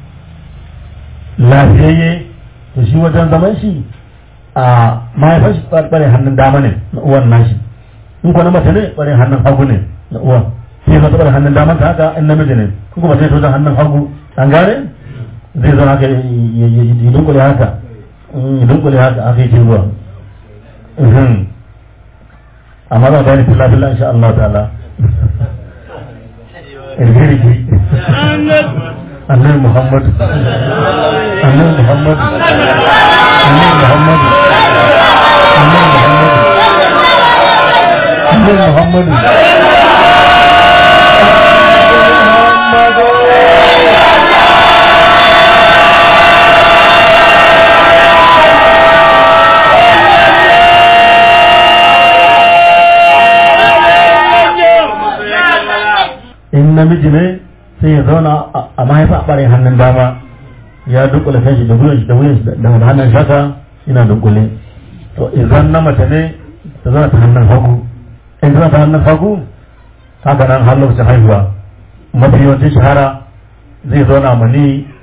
[SPEAKER 3] lafiyayye to shi wajen zaman shi a mahaifar shi ɓare hannun dama ne na uwan nashi in kuwa na mace ne ɓare hannun hagu ne na uwan sai zata ɓare hannun daman ta haka in namiji ne in kuma sai ta wajen hannun hagu an gane zai zama haka ya dunkule haka ya dunkule haka haka yake ruwa amma za a gane fila fila insha Allah ta'ala irgirgi annabi Muhammad annabi Muhammad annabi Muhammad annabi Muhammad annabi Muhammad in namiji ne sai ya zauna a mahaifa a ɓarin hannun dama ya dunkule kan shi da wuyan shi da wuyan shi da hannun shaka yana dunkule to idan na mace ne ta zauna ta hannun hagu in ta ta hannun hagu haka nan har lokacin haihuwa mafi yawancin shahara zai zauna mani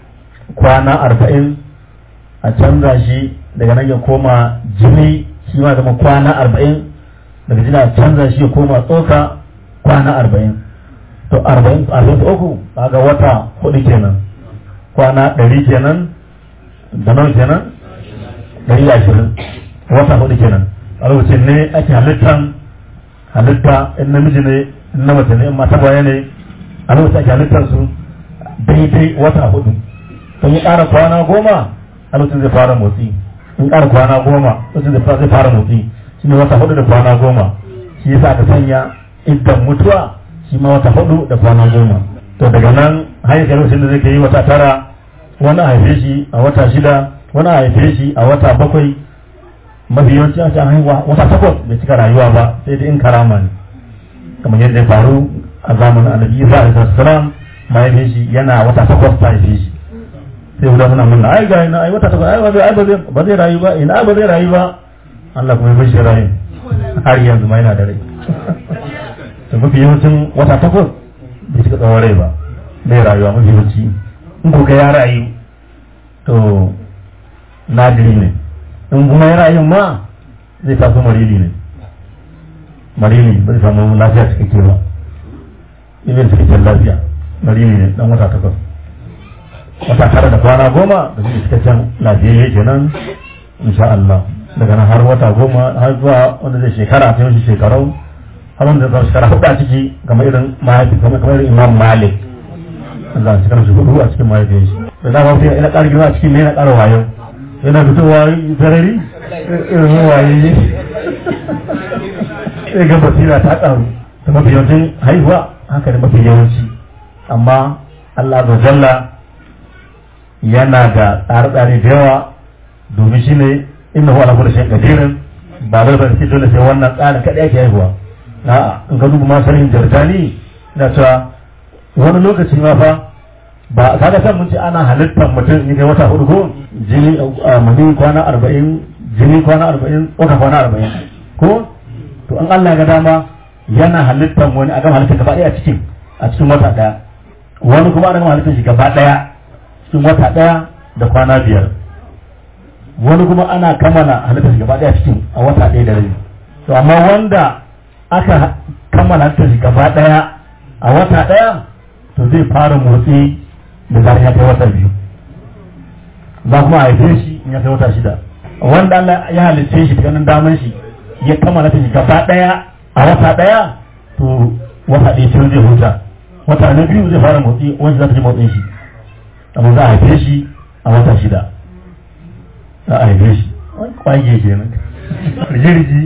[SPEAKER 3] kwana arba'in a canza shi daga nan ya koma jini shi ma zama kwana arba'in daga jini a canza shi ya koma tsoka kwana arba'in to arba'in arba'in da uku kaga wata hudu kenan kwana ɗari kenan da nawa kenan ɗari da ashirin wata hudu kenan a lokacin ne ake halittan halitta in namiji ne in na mace ne in mata baya ne a lokacin ake halittar su daidai wata hudu don ya ƙara kwana goma a lokacin zai fara motsi in ƙara kwana goma lokacin zai fara motsi shi ne wata hudu da kwana goma shi yasa aka sanya idan mutuwa shi ma wata hudu da kwana goma to daga nan hanyar ga lokacin da zai yi wata tara wani a haife shi a wata shida wani a haife shi a wata bakwai mafi yawanci an an haihuwa wata takwas bai cika rayuwa ba sai dai in karama ne kamar yadda ya faru a zamanin annabi isa alaihi salam mahaifin shi yana wata takwas ta haife shi sai guda muna murna ai ga ina ai wata takwas ai ba zai ba zai ba zai rayu ba ina ba zai rayu ba Allah kuma ya bar shi rayu har yanzu ma yana da rai to mafi yawancin wata takwas bai cika tsawon rai ba bai rayuwa mafi yawanci in ko ga ya rayu to nadiri ne in kuma ya rayu ma zai taso marili ne marili bai samu lafiya cikakke ba ibin cikakken lafiya marili ne dan wata takwas wata tara da kwana goma da zai cikakken lafiyayye kenan insha Allah daga nan har wata goma har zuwa wanda zai shekara ta yawanci shekarau har wanda zai shekara hudu a ciki kamar irin mahaifi kamar kamar irin imam malik Allah shi kana shi hudu a cikin mahaifiyar shi da dama sai ina ƙara girma a cikin ne yana ƙara wayo yana fitowa sarari irin waye ne sai ga basira ta ƙaru da mafi yawancin haihuwa haka da mafi yawanci amma Allah da jalla yana da tsare-tsare da yawa domin shi ne inna huwa ala kulli shay'in qadirun ba da ban ce dole sai wannan tsarin kadai ake haihuwa a'a in ka duba ma sanin jarjani na cewa wani lokaci ma fa ba kaga san mun ce ana halittar mutum in kai wata hudu ko jini mani kwana arba'in jini kwana arba'in wata kwana arba'in ko to an Allah ga dama yana halittar wani a gama halittar gaba daya a cikin a cikin wata daya wani kuma ana gama halittar shi gaba daya cikin wata daya da kwana biyar wani kuma ana kammala halittar shi gaba daya cikin a wata daya da rabi to amma wanda aka kammala halittar shi gaba daya a wata daya to zai fara motsi da zarar ya kai wata biyu za kuma a haife shi in ya kai wata shida wanda Allah ya halicce shi daga nan daman shi ya kammala ta shi gaba daya a wata daya to wata ɗaya ce zai huta wata na biyu zai fara motsi wanda za ta ji motsin shi amma za a haife shi a wata shida za a haife shi kwage kenan rigirgi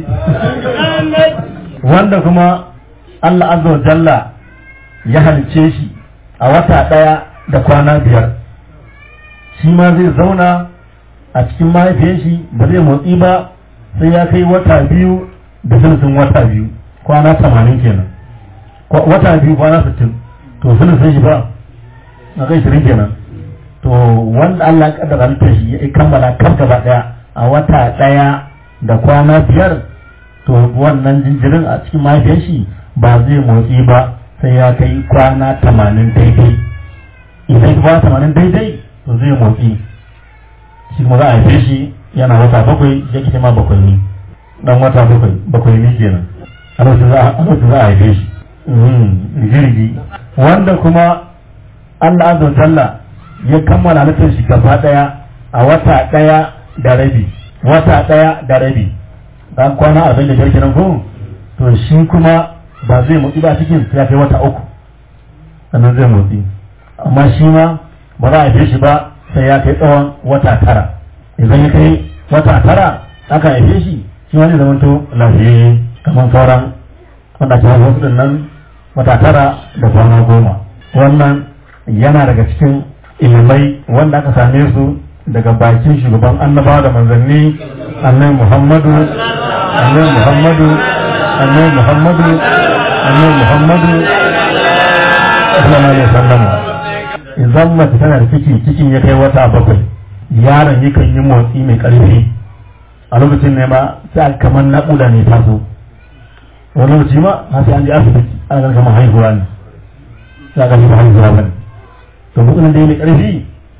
[SPEAKER 3] wanda kuma Allah azza wa jalla ya halicce shi a wata ɗaya da kwana biyar shi ma zai zauna a cikin mahaifiyar shi ba zai motsi ba sai ya kai wata biyu da sulusun wata biyu kwana tamanin kenan wata biyu kwana sittin to sulusun shi ba na kai shirin kenan to wanda Allah ya kaddara halittar shi ya kammala kaf gaba ɗaya a wata ɗaya da kwana biyar to wannan jinjirin a cikin mahaifiyar shi ba zai motsi ba sai ya kai kwana tamanin daidai idan kwana tamanin daidai to zai motsi shi kuma za a haife shi yana wata bakwai ya ke ma bakwai ne dan wata bakwai bakwai ne kenan a lokacin za a haife shi jirgi wanda kuma Allah azza talla ya kammala halittar shi gaba daya a wata daya da rabi wata daya da rabi dan kwana arba'in da biyar kenan ko to shi kuma ba zai motsi ba cikin ya kai wata uku sannan zai motsi amma shi ma ba za a haife shi ba sai ya kai tsawon wata tara idan ya kai wata tara aka haife shi shi ma zai zama to lafiyayye kamar sauran wanda ke wasu din nan wata tara da kwana goma wannan yana daga cikin ilimai wanda aka same su daga bakin shugaban annabawa da manzanni annabi muhammadu annabi muhammadu annabi muhammadu annabi muhammadu sallallahu alaihi wasallam idan mace tana da ciki cikin ya kai wata bakwai yaron yakan yi motsi mai karfi a lokacin ne ma sai kamar naƙuda ne taso wani lokaci ma har sai an je asibiti ana ganin kamar haihuwa ne za ka ji ba haihuwa ba ne to mutumin da ya mai karfi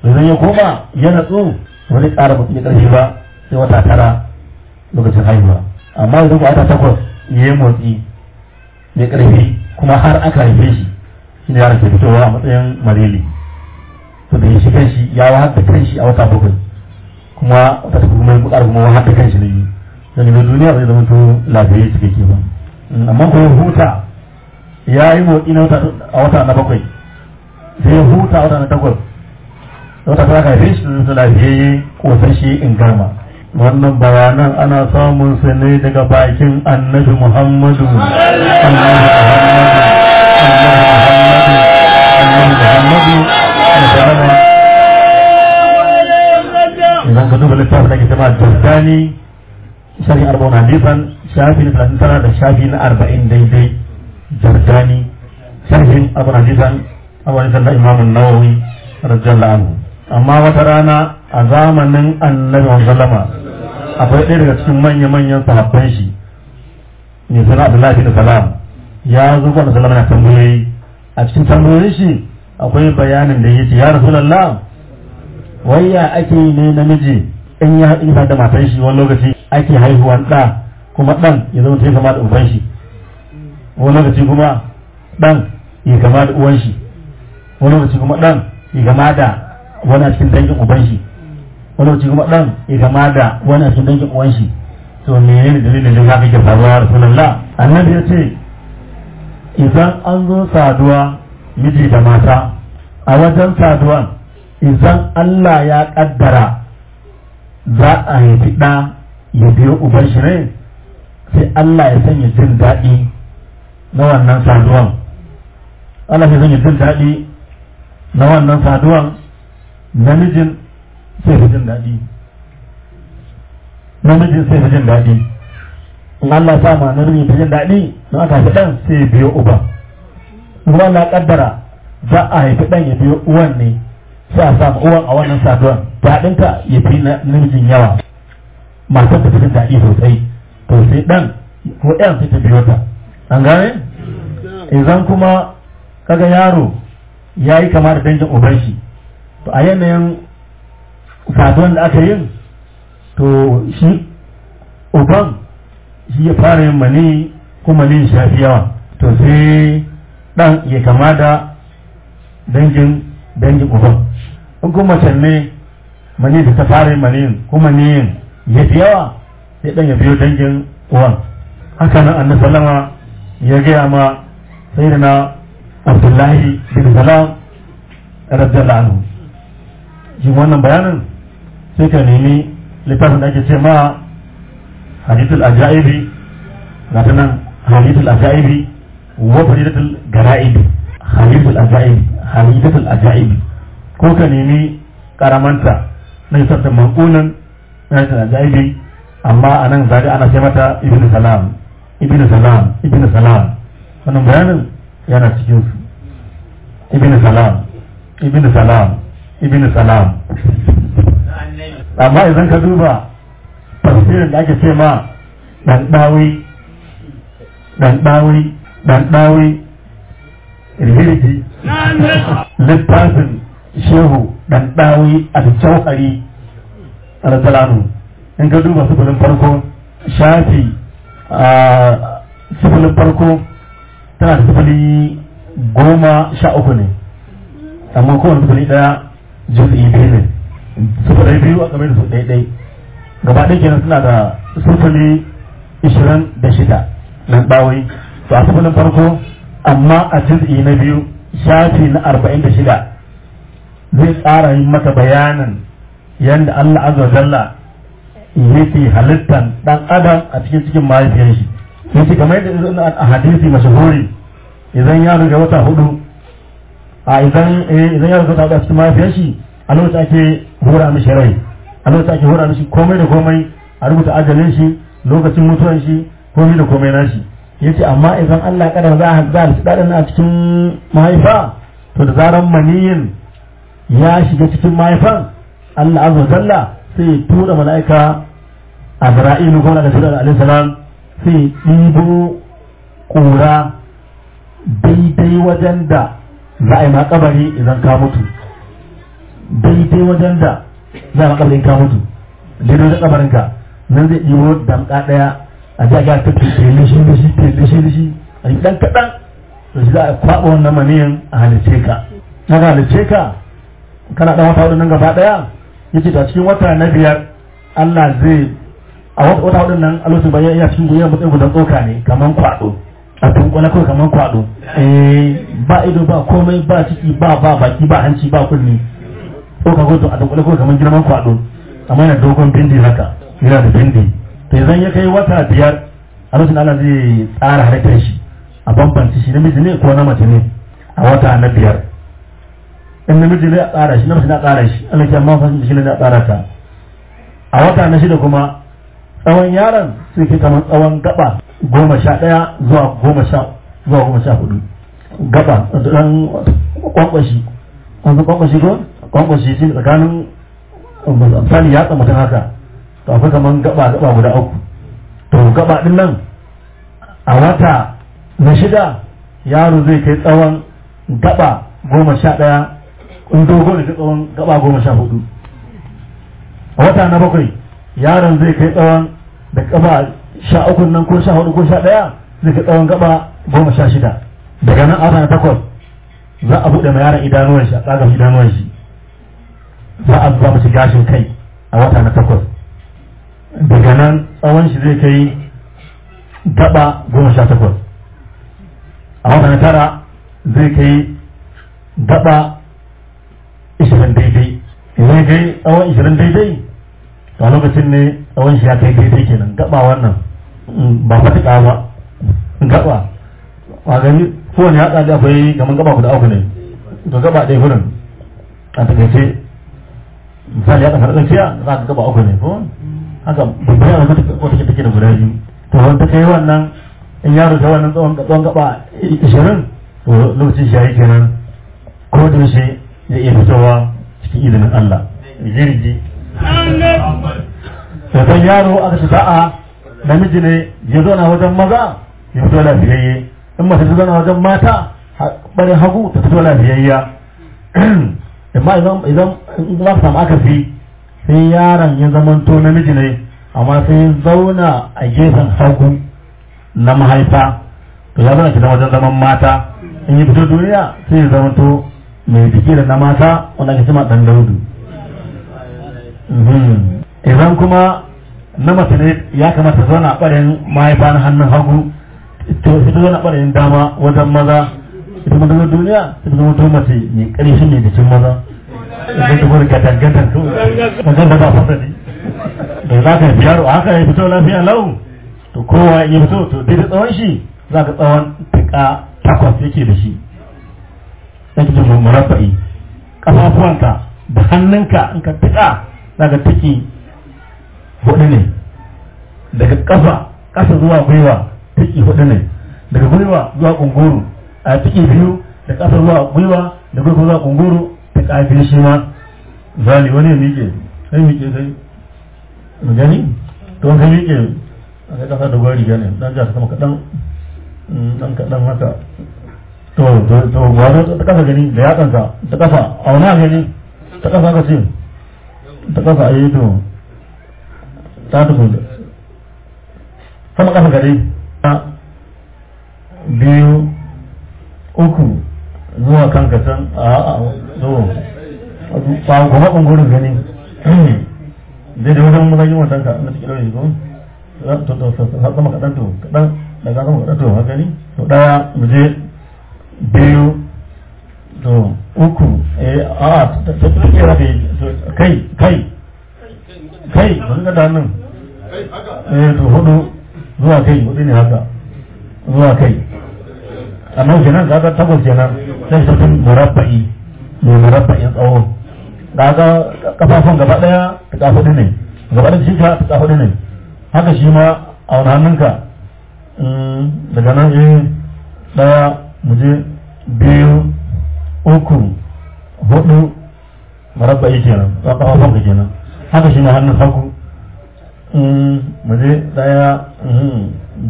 [SPEAKER 3] idan ya koma ya natsu wani ƙara mutum ya ƙarfi ba sai wata tara lokacin haihuwa amma idan ba wata takwas ya yi motsi ya ƙarfi kuma har aka haife shi shi ne yaran ke fitowa a matsayin mareli to da ya shi kanshi ya wahar da kanshi a wata bakwai kuma wata ta kuma ya kuma wahar da kanshi na biyu dan ne duniya bai zama to lafiyayye cikakke ba amma ko ya huta ya yi motsi na wata a wata na bakwai sai ya huta a wata na takwas wata ta ka haife shi da lafiyayye kosashe in garma wannan bayanan ana samun su ne daga bakin annabi muhammadu annabi muhammadu annabi muhammadu idan ka duba littafin da ke sama jordani sharhi arba'un hadisan shafi na talatin tara da shafi na arba'in daidai jordani sharhin arba'un hadisan abu hadisan na imamun nawawi radiyallahu anhu amma wata rana a zamanin annabi sallama akwai ɗaya daga cikin manya-manyan sahabban shi mai suna abdullahi bin salam ya zo ga sallama na tambayoyi a cikin tambayoyin shi akwai bayanin da yake ya rasulullah wai ya ake ne namiji in ya haɗu da matan shi wani lokaci ake haihuwan ɗa kuma ɗan ya zama ta kama da uban shi wani lokaci kuma ɗan ya kama da uwan shi wani lokaci kuma ɗan ya kama da wani a cikin dangin uban shi wani lokaci kuma ɗan ya kama da wani a cikin dangin uwan shi to menene ne dalilin da haka ke faruwa ya rasulullah annabi ya ce idan an zo saduwa miji da mata a wajen saduwan idan Allah ya kaddara za a haifi ɗa ya biyo uban shi ne sai Allah ya sanya jin daɗi na wannan saduwan Allah ya sanya jin daɗi na wannan saduwan namijin sai fi jin daɗi namijin sai fi jin daɗi in Allah sa ma namijin fi jin daɗi don aka haifi ɗan sai ya biyo uban kuma Allah ya kaddara za a haifi ɗan ya biyo uwan ne sai a samu uwan a wannan saduwan daɗinka ya fi na namijin yawa matar ta fi daɗi sosai to sai ɗan ko ɗan sai ta biyo ta an gane idan kuma kaga yaro ya yi kama da dangin uban shi to a yanayin saduwan da aka yin to shi uban shi ya fara yin mani kuma mani shi fi yawa to sai ɗan ya kama da dangin dangin uban in kuma mace ne mani da ta fara yin maniyin kuma niyin ya fi yawa sai dan ya biyo dangin uwan haka nan annabi sallama ya gaya ma sayyidina abdullahi bin salam radiyallahu anhu shi wannan bayanin sai ka nemi littafin da ake ce ma hadithul ajaibi ga ta nan hadithul ajaibi wa faridatul garaibi hadithul ajaibi hadithul ajaibi ko ka nemi karamanta na isar da mankunan na isar da jaibi amma a nan zaga ana sai mata ibn salam ibn salam ibn salam wannan bayanin yana cikin su ibn salam ibn salam ibn salam amma idan ka duba tafsirin da ake ce ma dan dawi dan dawi dan dawi irhirki littafin shehu dan dawi a jauhari a rajalanu in ka duba sufulin farko shafi a sufulin farko tana da sufuli goma sha uku ne amma kowane sufuli daya juz'i biyu ne sufuli biyu a game da su ɗaiɗai gaba ɗaya kenan suna da sufuli ishirin da shida nan ɗawai to a sufulin farko amma a juz'i na biyu shafi na arba'in da shida zai tsara yin maka bayanin yadda Allah azza wa jalla yake halittan dan adam a cikin cikin mahaifiyar shi yace kamar yadda a hadisi mashahuri idan ya riga wata hudu a idan idan ya riga wata hudu a cikin mahaifiyar shi a lokacin ake hura mishi rai a lokacin ake hura mishi komai da komai a rubuta ajalin shi lokacin mutuwan shi komai da komai nashi yace amma idan Allah ya kadar za a za a dadin a cikin mahaifa to da zaran maniyin ya shiga cikin mahaifan Allah azza wa jalla sai ya tura mala'ika Azra'ilu ko da Jibril alaihi salam sai ɗibo ƙura daidai wajen da za a yi makabari idan ka mutu daidai wajen da za a kabarin ka mutu daidai wajen kabarin ka nan zai ɗibo damƙa ɗaya a ji a ga ta tele shi da shi tele shi da shi a yi ɗan kaɗan to shi za a kwaɓa wannan maniyin a halice ka na ga halice ka kana ɗan wata hudu nan gaba ɗaya ya ce a cikin wata na biyar Allah zai a wata hudun nan a lokacin bayan ya cikin guyar matsayin gudan tsoka ne kamar kwaɗo a tunkwana kawai kamar kwaɗo ba ido ba komai ba ciki ba ba baki ba hanci ba kunni tsoka ko a tunkwana kawai kamar girman kwaɗo amma yana dogon bindi haka yana da bindi to idan ya kai wata biyar a lokacin Allah zai tsara halittar shi a bambanci shi namiji ne ko na mace ne a wata na biyar in namiji ne a tsara shi namiji na tsara shi Allah ya amma fasin shi ne na tsara ta a wata na shida kuma tsawon yaron sai ke kamar tsawon gaba goma sha ɗaya zuwa goma sha zuwa goma sha hudu gaba ɗan kwankwashi wanzu kwankwashi ko kwankwashi shi tsakanin misali ya tsamata haka to akwai kamar gaba gaba guda uku to gaba din nan a wata na shida yaro zai kai tsawon gaba goma sha ɗaya in dogo da tsawon gaba goma sha hudu a wata na bakwai yaron zai kai tsawon da gaba sha uku nan ko sha hudu ko sha ɗaya zai kai tsawon gaba goma sha shida daga nan a na takwas za a buɗe ma yaron idanuwan shi a tsagar idanuwan shi za a zuba mashi gashin kai a wata na takwas daga nan tsawon shi zai kai gaba goma sha takwas a wata na tara zai kai gaba ishirin daidai zai kai tsawon ishirin daidai a lokacin ne tsawon shi ya kai daidai kenan gaba wannan ba fatuka ba gaba a gani kowane ya tsada akwai gaman gaba guda uku ne to gaba ɗaya gurin a takaice misali ya kasar tsakiya za ka gaba uku ne ko haka babban yaro wata take da guda biyu to wanda kai wannan in yaro ta wannan tsawon tsawon gaba ishirin to lokacin shi yayi kenan ko da shi ya iya fitowa cikin izinin Allah jirgi sai yaro aka ci sa'a namiji ne ya zo na wajen maza ya fito lafiyayye in mace ta zo na wajen mata barin hagu ta fito lafiyayya amma idan idan za ka samu akasi sai yaron ya zamanto namiji ne amma sai ya zauna a gefen hagu na mahaifa to ya zauna kidan wajen zaman mata in yi fito duniya sai ya zamanto mai jiki da na mata wanda ake cima dan daudu idan kuma na mace ne ya kamata zauna a ɓarin mahaifa na hannun hagu to ita zauna a ɓarin dama wajen maza ita kuma daga duniya ta zama to mace mai ƙarshen mai jikin maza idan ta gwada gadangadan to wajen da ba fasali da za ka yi yaro a haka ya fito lafiya lau to kowa ya fito to daidai tsawon shi za ka tsawon tuka takwas yake da shi yake da murabba'i kafafuwanka da hannunka in ka tuka za ka tuki hudu ne daga kafa ƙasa zuwa gwiwa tuki hudu ne daga gwiwa zuwa kunguru a tuki biyu da ƙasa zuwa gwiwa da gwiwa zuwa kunguru ta ƙafin shi ma zali wani ya miƙe sai miƙe sai mu gani to ka miƙe a kai ƙasa da gwari gane dan ja sama kaɗan dan kaɗan haka to to to wani ta ƙasa gani da yatsanka ta ƙasa auna gani ta ƙasa ka ce ta ƙasa a yi to ta tuku da sama ƙasa gari biyu uku zuwa kan kasan a a zo ba kuma ɓangaren gani zai da wajen mazajin watan ka na cikin ɗauki ko to to to sama kaɗan to kaɗan daga sama kaɗan to haka ne to ɗaya mu je biyu to uku eh a ta ta kira kai kai kai ba ga da nan eh to hudu zuwa kai hudu ne haka zuwa kai amma kenan kaga takwas kenan sai ta tun murabba'i mai murabba'in tsawo kaga kafafun gaba daya ta kafa ne gaba da jikinka ta kafa ne haka shi ma a wani hannunka daga nan eh daya mu je biyu uku hudu murabba'i kenan kafafun ka kenan haka shi ma hannun hagu mu je daya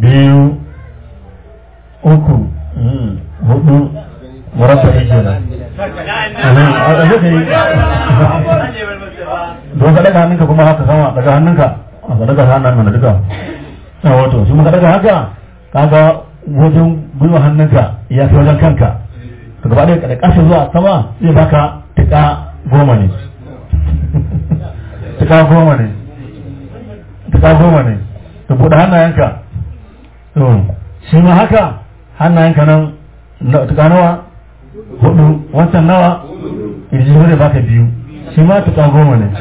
[SPEAKER 3] biyu uku hudu murabba'i kenan a zai ka yi don ka daga hannunka kuma haka sama daga hannunka a ka daga hannun mana duka a wato shi muka daga haka kaga wajen gwiwa hannunka ya fi wajen kanka to gaba ɗaya da ƙasa zuwa sama zai baka tuka goma ne tuka goma ne tuka goma ne to buɗe hannayenka to shi ma haka hannayenka nan tuka nawa hudu wancan nawa kirji zai baka biyu shi ma tuka goma ne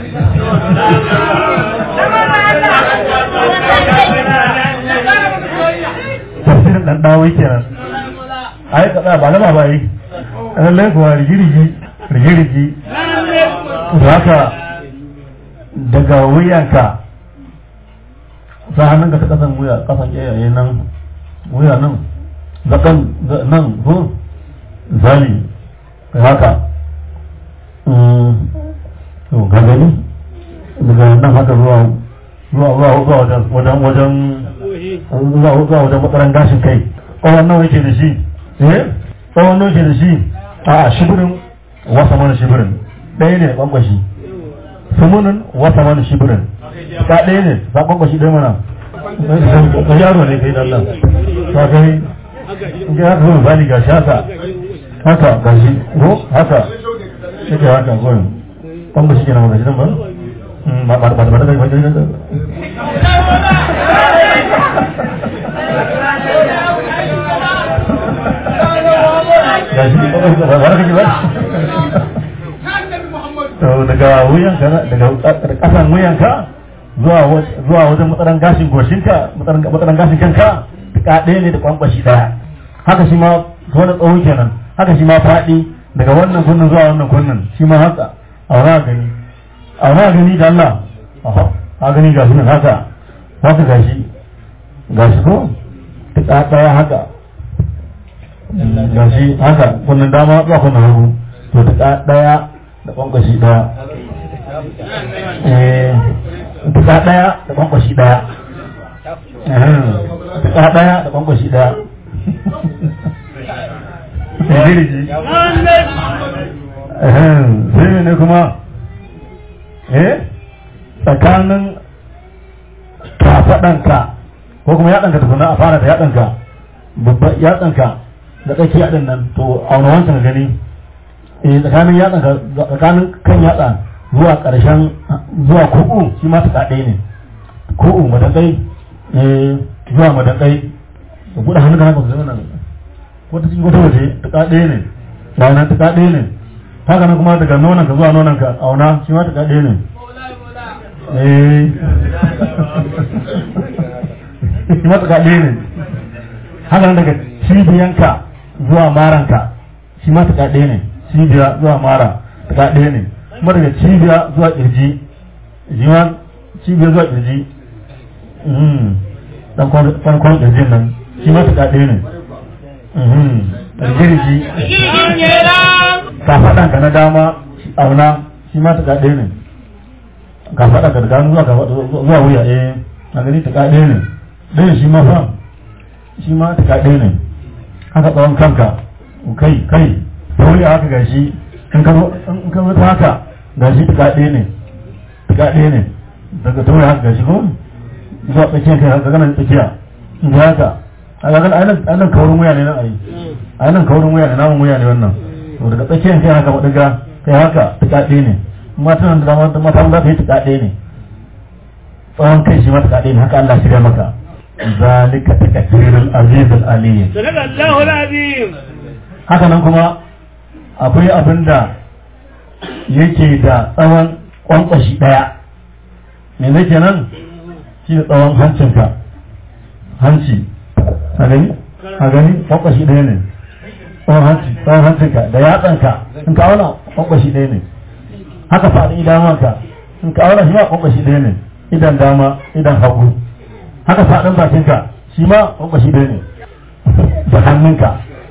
[SPEAKER 3] tafsirin dan dawo kenan ai kada ba lama ba yi lallai kuwa rigirigi rigirigi da haka daga wuyanka sa hannun ka ta kasan wuya kasan yayaye nan wuya nan zakan nan ko zali haka to ga gani daga nan haka zuwa zuwa zuwa wajen wajen wajen zuwa zuwa wajen matsaran gashin kai tsawon nawa yake da shi eh tsawon nawa yake da shi a shibirin wasa mana shibirin ɗaya ne ɓangwashi sumunin wasa mana shibirin ka ɗaya ne ba ɓangwashi ɗaya mana ka yaro ne kai dan nan ka kai in ga haka zuwa misali ga shata haka ga shi ko haka yake haka gurin ɓangwashi ke na magashi nan ba ba ba ba ba ba ba ba daga wuyanka daga kasan wuyanka zuwa zuwa wajen matsaran gashin goshinka matsaran gashin kanka duka ɗaya ne da kwankwashi ɗaya haka shi ma wani tsawo kenan haka shi ma faɗi daga wannan kunnin zuwa wannan kunnin shi ma haka a wani gani a wani gani da Allah a gani ga shi nan haka haka gashi gashi ko duka ɗaya haka gashi haka kunnin dama zuwa kunnin hagu to duka ɗaya da kwankwashi ɗaya duka ɗaya da kwankwashi ɗaya duka ɗaya da kwankwashi ɗaya sai ne kuma eh tsakanin kafaɗanka ko kuma yaɗanka tukuna a fara da yaɗanka babban yaɗanka da tsaki yaɗin nan to auna wancan gani eh tsakanin yatsa tsakanin kan yatsa zuwa ƙarshen zuwa kuku shi ma tuka ɗaya ne kuku madakai eh zuwa madakai da buɗe hannun ka haka su zama nan ko ta cikin wata waje tuka ɗaya ne ba nan tuka ɗaya ne haka nan kuma daga nonon ka zuwa nonon ka auna shi ma tuka ɗaya ne eh shi ma tuka ɗaya ne haka nan daga cibiyanka zuwa maranka shi ma tuka ɗaya ne cibiya zuwa mara ta ɗaya ne kuma daga cibiya zuwa ƙirji jiwa cibiya zuwa ƙirji dan kwan ƙirjin nan shi ma ta ɗaya ne ƙirji ka faɗan ka na dama auna shi ma ta ɗaya ne ka faɗa ka daga zuwa zuwa wuya eh a gani ta ɗaya ne ɗaya shi ma fa shi ma ta ɗaya ne haka tsawon kanka kai kai wani haka gashi in ka zo ta haka gashi tuka ɗaya ne tuka ɗaya ne daga tauri haka gashi ko zuwa tsakiyar kai haka ganin tsakiya in ga haka a ga ganin ainihin kaurin wuya ne nan ayi ainihin kaurin wuya ne namun wuya ne wannan to daga tsakiyar kai haka maɗiga kai haka tuka ɗaya ne matan da mata mata za ta yi tuka ɗaya ne tsawon kai shi ma tuka ɗaya ne haka Allah shirya maka ذلك تكثير العزيز العليم
[SPEAKER 2] صدق الله العظيم
[SPEAKER 3] haka nan kuma akwai abin da yake da tsawon kwankwashi ɗaya me zai kenan shi da tsawon hancinka hanci a gani a gani kwankwashi ɗaya ne tsawon hanci tsawon hancinka da yatsanka in ka auna kwankwashi ɗaya ne haka faɗin idanuwanka in ka auna shi ma kwankwashi ɗaya ne idan dama idan hagu haka faɗin bakinka shi ma kwankwashi ɗaya ne da hannunka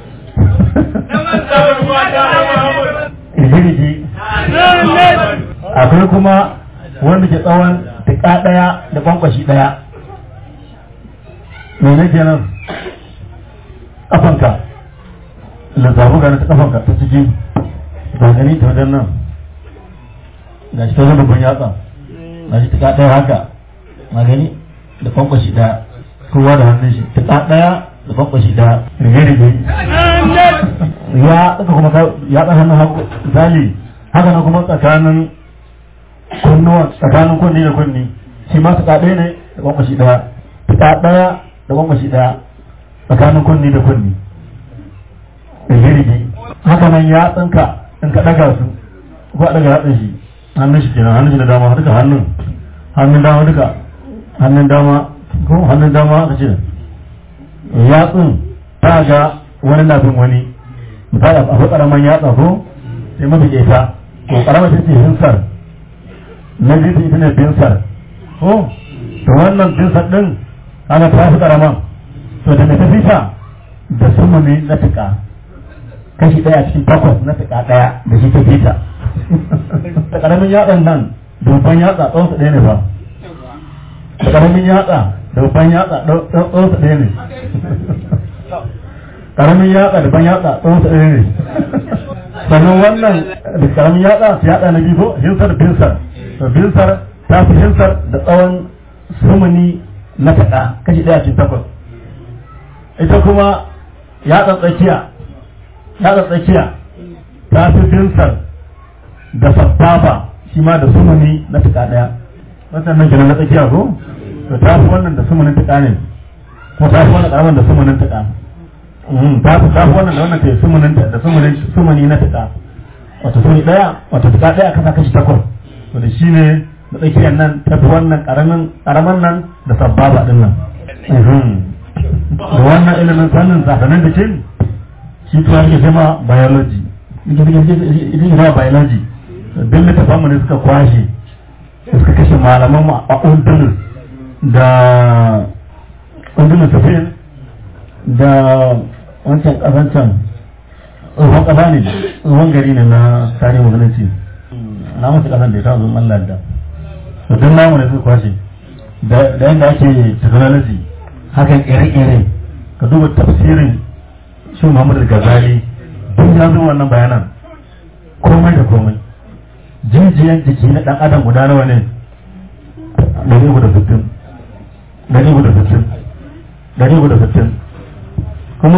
[SPEAKER 3] rigirigi akwai kuma wanda ke tsawon tuka ɗaya da kwankwashi ɗaya mene kenan ƙafanka lissafu gani ta ƙafanka ta ciki gani ta wajen nan ga shi ta wajen babban yatsa ga shi ta ɗaya haka ma gani da kwankwashi ɗaya kowa da hannun shi ta ɗaya da kwankwashi ɗaya rige-rige ya tsaka kuma ya tsaka hannun hagu zali haka na kuma tsakanin kunnuwa tsakanin kunni da kunni shi ma su ɗaya ne da kwankwashi ɗaya ta ɗaya da kwankwashi ɗaya tsakanin kunni da kunni rige-rige haka nan ya tsinka in ka ɗaga su ko a ɗaga yatsun shi hannun shi kenan hannun shi da dama duka hannun hannun dama duka hannun dama ko hannun dama aka ce yatsun ta ga wani na bin wani misali akwai karaman yatsa ko sai mafi ƙeta ko karamar ta ce hinsar na biyu ita ne binsar ko to wannan binsar din ana ta fi karaman to da na tafi ta da sumuni na tuka kashi ɗaya cikin takwas na tuka ɗaya da shi ta fita da karamin yatsan nan da babban yatsa tsawon su ɗaya ne ba da karamin yatsa da babban yatsa tsawon su ɗaya ne karamin yatsa da ban yatsa tsawon su ɗaya ne sannan wannan da karamin yatsa su yatsa na biyu ko hinsar binsar to binsar ta fi hinsar da tsawon sumuni na taɗa kashi ɗaya cikin takwas ita kuma yatsa tsakiya yatsa tsakiya ta fi binsar da sabbafa shi ma da sumuni na tuka daya wannan nan kenan na tsakiya ko to ta fi wannan da sumunin tuka ne ko ta fi wannan karaman da sumunin tuka ta fi ta fi wannan da wannan ke sumunin da sumunin sumuni na tuka wato sumuni daya wato tuka daya kasa kashi takwas to da shi ne na tsakiyar nan ta fi wannan karamin karaman nan da sabbaba din nan da wannan ilimin fannin zakanin da cin shi tuwa ke zama biology ita ke zama biology don littafan mu ne suka kwashe suka kashe malaman mu a undunus da undunus safin da wancan kasan can tsohon kasa ne tsohon gari ne na tarihin musulunci na masu kasan da ya tazo Allah da to don namu ne suka kwashe da yadda ake technology hakan ire-ire ka duba tafsirin shi Muhammadu Ghazali duk ya zo wannan bayanan komai da komai jijiyan jiki na dan adam guda nawa ne dari uku da sittin dari uku da sittin dari uku da sittin kuma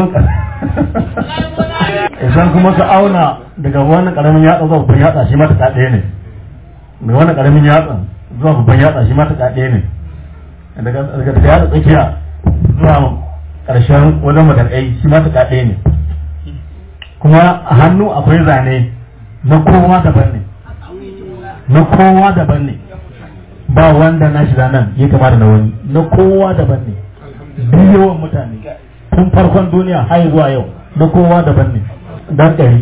[SPEAKER 3] idan kuma ka auna daga wannan karamin yatsa zuwa babban yatsa shi ma ta ɗaya ne daga wannan karamin yatsa zuwa babban yatsa shi ma ta ɗaya ne daga daga yatsa tsakiya zuwa ƙarshen wajen matakai shi ma ta ɗaya ne kuma a hannu akwai zane na kowa daban ne na kowa daban ne ba wanda na shi nan ya kama da na wani na kowa daban ne biliyowan mutane tun farkon duniya har zuwa yau na kowa daban ne dan ɗari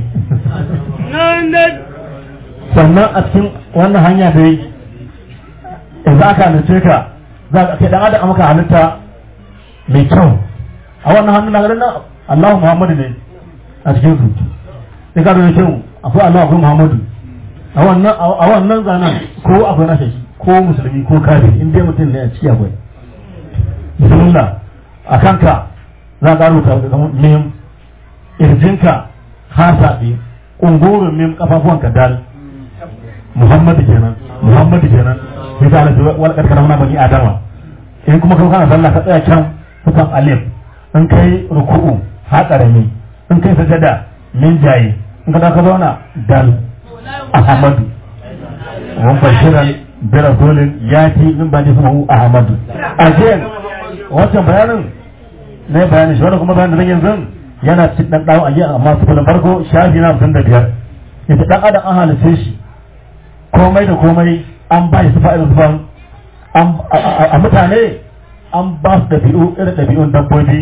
[SPEAKER 3] sannan a cikin wannan hanya da yi idan aka halice ka za ka kai dan adam maka halitta mai kyau a wannan hannun na garin nan Allahu Muhammadu ne a cikin su sai ka da kyau akwai Allah akwai Muhammadu a wannan a wannan zanen ko akwai nashi ko musulmi ko kafiri in dai mutum ne a ciki akwai bismillah a kanka za ka rubuta kamar mim irjinka hasabi ungurin mim kafafuwanka dal Muhammadu kenan Muhammadu kenan sai ta alaji wal karkara na bani adama in kuma kan kana sallah ka tsaya can kusan alif in kai ruku'u ha karami in kai sajada min jayi in ka ka zauna dal ahmadu wan bashiran bi rasulin yati min bani sumu ahmadu again wancan bayanin ne bayanin shi wannan kuma bayanin da yanzu yana cikin dan dawo aje amma su kullum farko shafi na 55 yace dan adam an halice shi komai da komai an ba shi fa'idar zuban a mutane an ba su ɗabi'u irin ɗabi'un dabbobi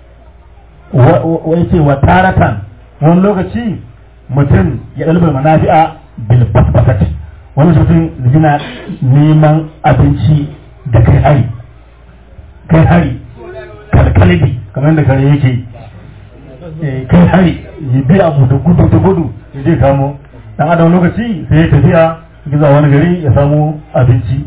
[SPEAKER 3] wai ce wa taratan wani lokaci mutum ya ɗalibin manafi'a bil basbasat wani mutum yana neman abinci da kai hari kai hari kalkalibi kamar da kare yake kai hari ya biya mu da gudu da gudu ya je kamo dan adam lokaci sai ya tafiya giza wani gari ya samu abinci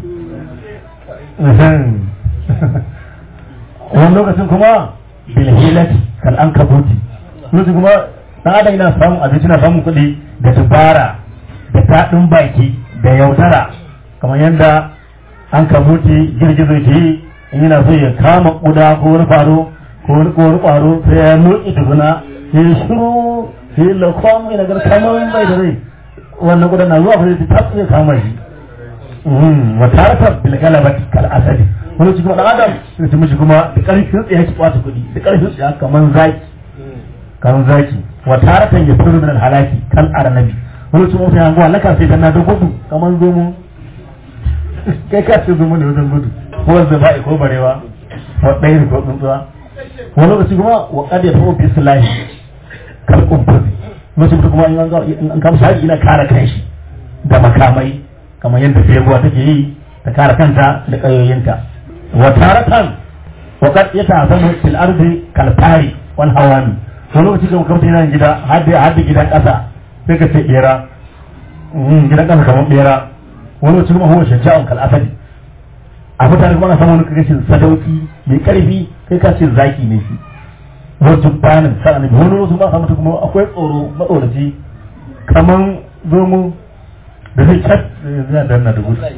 [SPEAKER 3] wani lokacin kuma bilhilati kal an kabuti lokacin kuma dan adam yana samun abinci na samun kuɗi da dubara da daɗin baki da yaudara kamar yadda an kamuti girgizo ke yi in yana so ya kama kuda ko wani faro ko wani ko wani kwaro sai ya nuki tukuna sai ya shiru sai ya lakon mai nagar kamar bai da rai wannan kudan na zuwa sai ta tsaye kama shi wa tarata bil galabati kal asadi wani cikin dan adam sai ta mishi kuma da karfin tsaye ki kwata kuɗi da karfin tsaye kaman zaki kaman zaki wa taratan yasiru min al halaki kal arnabi wani cikin mutum ya laka sai dan na da gudu kaman zomo kai ka ce zomo ne wajen gudu ko wanda ba ko barewa ko ɗaya ko tsuntsuwa wani lokaci kuma wa kad ya tawo bislahi kal kumfur lokacin kuma in kama shi ina kare kanshi da makamai kamar yadda feguwa take yi ta kare kanta da ƙayoyinta wa taratan wa kad yatazamu fil ardi kal fari wal hawami wani lokaci kuma kamar yana gida hadda hadda gidan ƙasa sai ka ce bera gidan ƙasa kamar bera wani lokaci kuma huwa shaja'un kal asadi a mutane kuma ana samu wani kashin sadauki mai karfi kai ka ce zaki ne shi wajen bayanin sa annabi wani lokaci ba samu kuma akwai tsoro matsoraci kaman zomo da zai cat zai danna da gudu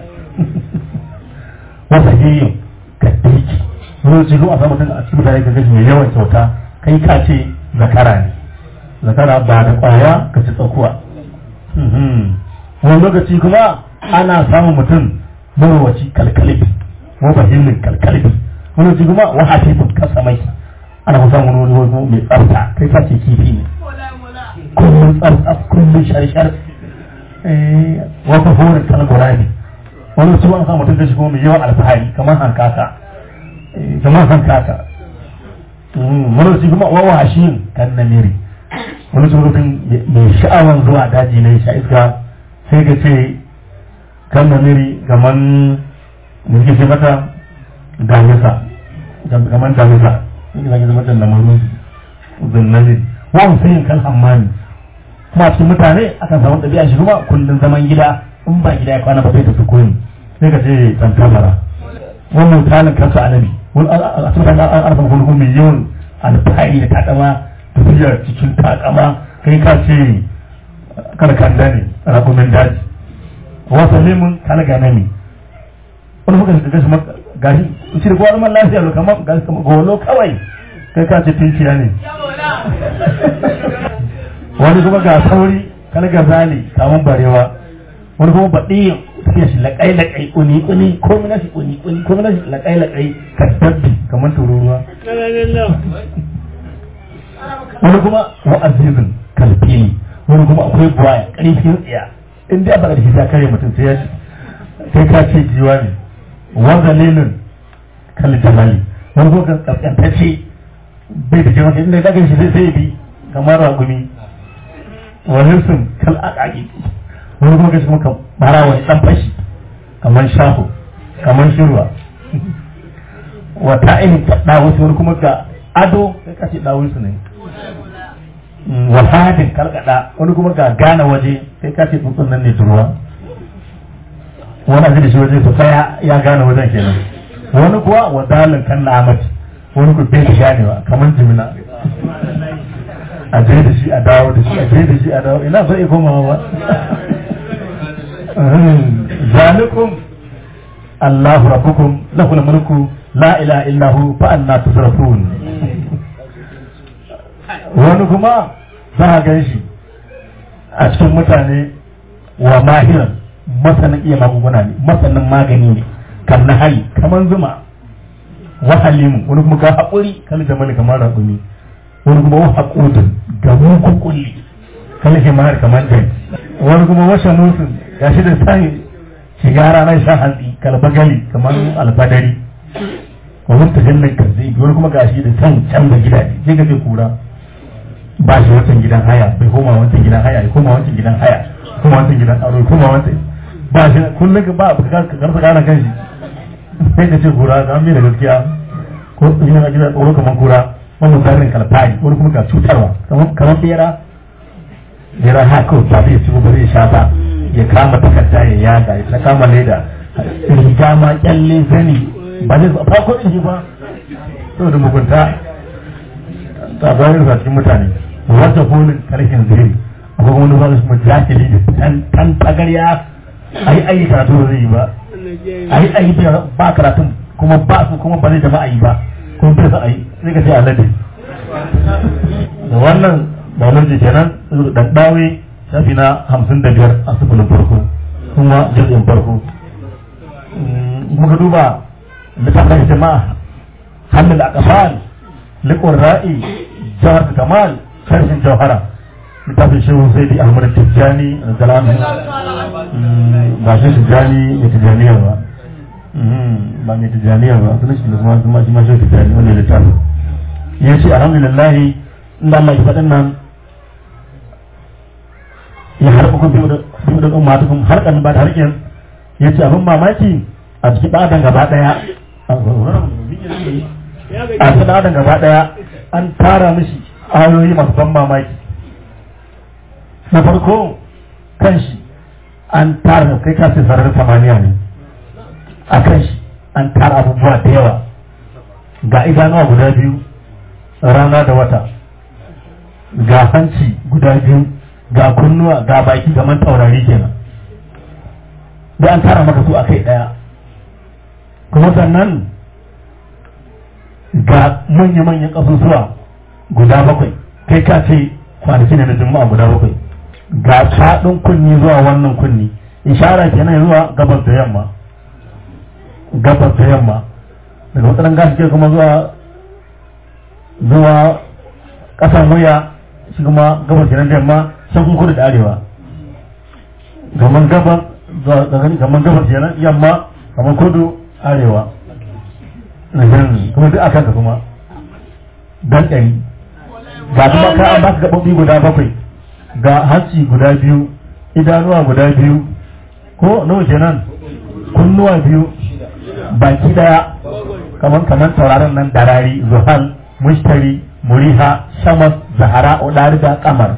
[SPEAKER 3] wasa hiyin ka daiki wani lokaci kuma a samu mutum a cikin mutane ka gashi mai yawan kyauta kai ka ce zakara ne zakara ba da kwaya ka ci tsakuwa wani lokaci kuma ana samun mutum mawaci kalkalibi mafahimmin kalkalibi wani lokaci kuma wahasifin kasamai ana kusa wani wani wani mai tsafta kai sace kifi ne kullum tsafta kullum shar-shar wata horin kalgura ne wani su an samu mutum da shi kuma mai yawan alfahari kamar hankaka kamar hankaka wani su kuma wawa hashin kan namiri wani su mutum mai sha'awan zuwa daji na sha iska sai ka ce kan namiri gaman mulki ce mata damisa gaman damisa ina ga zama da mamun zunnani wa musayin kan hammani kuma cikin mutane akan samu ɗabi'a shi kuma kullum zaman gida in ba gida ya kwana ba zai tafi koyi sai ka ce tantabara wannan misalin kansu annabi wani a cikin an arfa kuma kuma mai yawan alfahari da takama tafiya cikin takama kai ka ce kada kanda ne rakumin daji wasu lemun kana ganami wani muka shiga gashi gashi shi da kowa zaman lafiya lo kamar gashi kamar golo kawai kai ka ce tinkiya ne wani kuma ga sauri kana ga zali kamun barewa wani kuma baɗi tafiya shi laƙai laƙai ƙuni ƙuni ko mina shi ƙuni ƙuni ko mina shi laƙai laƙai ka dabbi kamar tururuwa wani kuma wa azizin kalfili wani kuma akwai buwaya ƙarfin tsiya in dai ba da shi ta kare mutum sai ya sai ka ce jiwa ne wa zalilin kal jamali wani kuma kan kaskantacce bai da jama'a inda ya shi sai sai bi kamar ragumi wani sun kal akaki wani kuma gashi kuma kan bara wani dan fashi kamar shaho kamar shirwa wa ta'in ta dawo wani kuma ga ado sai ka ce dawo su ne wa hadin kalkada wani kuma ga gane waje sai ka ce tsuntsun nan ne turuwa wani abin da shi waje sosai ya gane wajen kenan wani kuwa wa dalin kan na amati wani ku bai da ganewa kamar jimina a je da shi a dawo da shi a je da shi a dawo ina so koma ba zalikum Allahu rabbukum lahul mulku la ilaha illa hu fa anna tusrafun wani kuma za a gan shi a cikin mutane wa mahiran masanin iya magunguna ne masanin magani ne kan na hali kamar zuma wa halimu wani kuma ga haƙuri kan jamali kamar raƙumi wani kuma wa haƙudin ga mugun kulli kan himar kamar jan wani kuma wa shanusun ga shi da san shiga ranar shan hantsi kalbagali kamar alfadari wani tajallin kanzai wani kuma ga shi da san canza gidaje sai ga kura ba shi wancan gidan haya bai koma wancan gidan haya ya koma wancan gidan haya koma wancan gidan aro ya koma wancan ba shi kullum ba ka karsa kana kan shi sai ka ce kura ga mai da gaskiya ko ina ga gidan tsoro kamar kura wani misalin kalfari wani kuma ga cutarwa kamar bera bera haka ba zai ci ba zai sha ba ya kama takarda ya yaga ya kama leda riga ma kyalle zani ba zai fa ko shi ba saboda mugunta ta bayan sa cikin mutane wata kolin karfin zuri ko wani ba su mujahili da tan tan tagarya ai ai karatu ba zai yi ba ai ai ba karatun kuma ba su kuma ba zai jama'a yi ba kuma bai sa ai sai ka ce alade da wannan ba nan je kenan dan dawe shafi na hamsin da biyar a sufulin farko kuma jirgin farko muka duba littafin jama'a hannun akafal likon ra'i jawar kamal karshen jawhara littafin shehu sai di ahmad tijjani da zalamin ba shi tijjani ya tijjaniya ba ba mai tijjaniya ba sunan shi kuma kuma shi ma shi tijjani wanda littafin ya ce alhamdulillah inda Allah ya faɗin nan ya harba kun biyu da umma ta kuma harkar ba da harkin ya ce abin mamaki a cikin ɗadan gaba ɗaya a cikin ɗadan gaba ɗaya an tara mishi ayoyi masu ban mamaki na farko kan shi an tara kai kasi sararin samaniya ne a kan shi an tara abubuwa da yawa ga idanuwa guda biyu rana da wata ga hanci guda biyu ga kunnuwa ga baki gaman taurari kenan da an tara maka su a kai ɗaya kuma sannan ga manya-manyan ƙasusuwa guda bakwai kai ka ce kwanaki ne na juma'a guda bakwai ga faɗin kunni zuwa wannan kunni ishara kenan zuwa gabas da yamma gabas da yamma daga matsalan gashi ke kuma zuwa zuwa ƙasan wuya shi kuma gabas kenan da yamma can kun kudu da arewa gaman gabas gaman gabas kenan yamma gaman kudu arewa kuma duk akan ka kuma dan ɗari ga kuma ka an baka gaɓoɓi guda bakwai ga hanci guda biyu idanuwa guda biyu ko nawa kenan kunnuwa biyu baki daya kamar kamar tauraron nan darari zuhal mushtari muriha shamas zahara odari da kamar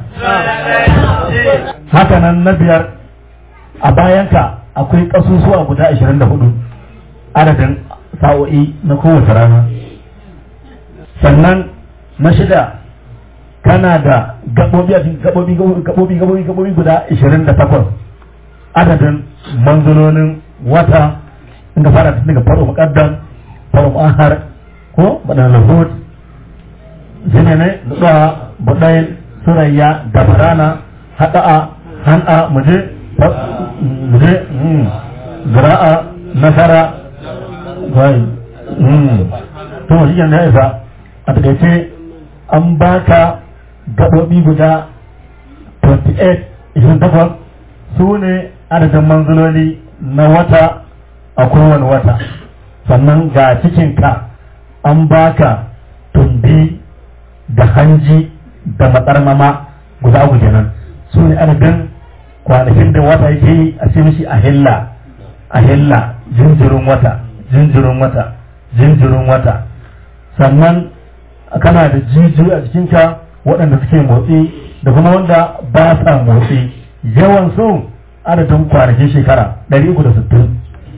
[SPEAKER 3] haka nan na biyar a bayanka akwai kasusuwa guda 24 adadin sa'o'i na kowace rana sannan na shida kana da gaɓoɓi gaɓoɓi gaɓoɓi gaɓoɓi gaɓoɓi guda 28 adadin manzolonin wata in ka fara daga faro muƙaddam faro ahar ko baɗan lahud zine ne da buɗayin surayya da farana haɗa'a han'a muje muje zira'a nasara gwai to shi ya isa a takaice an baka gaɓoɓi guda 28 28 su ne adadin manzuloli na wata a kowane wata sannan ga cikinka an baka tumbi da hanji da matsarmama guda uku kenan su ne adadin kwanakin da wata yake yi a ce mishi a hilla a hilla jinjirin wata jinjirin wata jinjirin wata sannan kana da jijiyoyi a jikinka waɗanda suke motsi da kuma wanda ba sa motsi yawan su adadin kwanakin shekara 360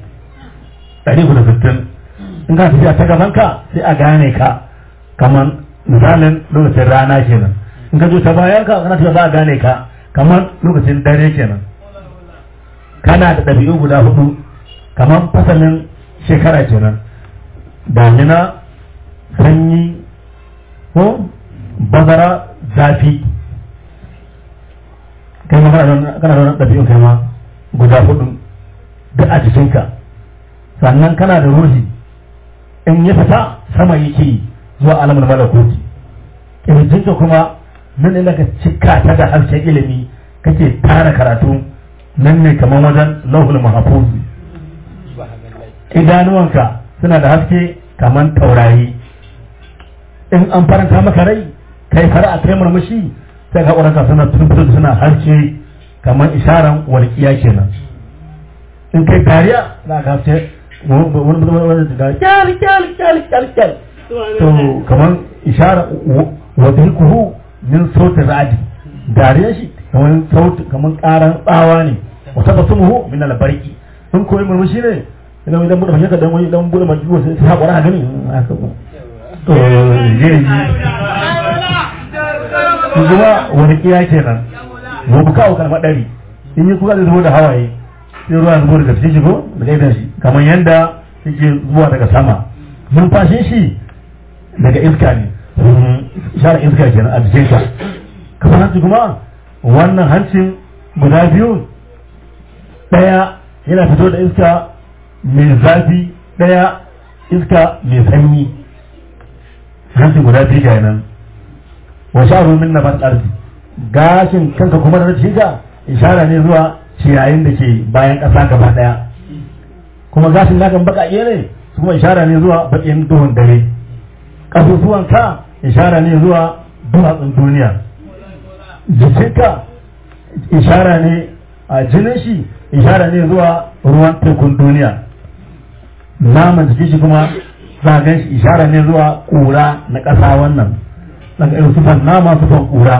[SPEAKER 3] 360 in ka tafiya ta gabanka sai a gane ka kamar misalin lokacin rana kenan in ka zo ta bayan ka kana tafiya za a gane ka kamar lokacin dare kenan kana da ɗabi'u guda hudu kamar fasalin shekara kenan damina sanyi ko bazara zafi kai ma kana da wani ɗabi'un kai ma guda hudu duk a jikinka sannan kana da ruhi in ya fita sama yake zuwa alamun malakuti kirjinka kuma nan ne ka cika ta da harshen ilimi kake tara karatu nan ne kamar wajen lauhul mahfuz idanuwanka suna da haske kamar taurari in an faranta maka rai kai fara a kai murmushi sai ka ƙwararka suna tuntun suna harshe kamar isharan walƙiya kenan in kai dariya za ka haske wani wani da kyal kyal kyal kyal kyal to kamar ishara wa kuhu min sautin ra'adi dariya shi kamar sauti kamar ƙaran tsawa ne wa tabassumuhu min albarki in koyi murmushi ne idan idan bude fashe ka dan wani dan bude majiyo sai sai hakura a gani haka ko to je ji kuma wani kiya kenan wa buka kan madari in yi kuka zai zubo da hawaye sai ruwa zubo daga cikin shi ko daga idan shi kamar yanda yake zuwa daga sama numfashin shi daga iska ne shara iska kenan a jikin ka kamar hanci kuma wannan hancin guda biyu daya yana fito da iska mai zafi daya iska mai sanyi hancin guda biyu kenan wa sha'ru min nafas ardi gashin kanka kuma da cikin ishara ne zuwa ciyayin da ke bayan ƙasa gaba ɗaya kuma gashin nakan baƙaƙe ne su kuma ishara ne zuwa baƙin duhun dare ƙasusuwan ka ishara ne zuwa duwatsun duniya jikinka ishara ne a jinin shi ishara ne zuwa ruwan tekun duniya naman jikin shi kuma za gan shi ishara ne zuwa ƙura na ƙasa wannan daga irin sufan nama sufan ƙura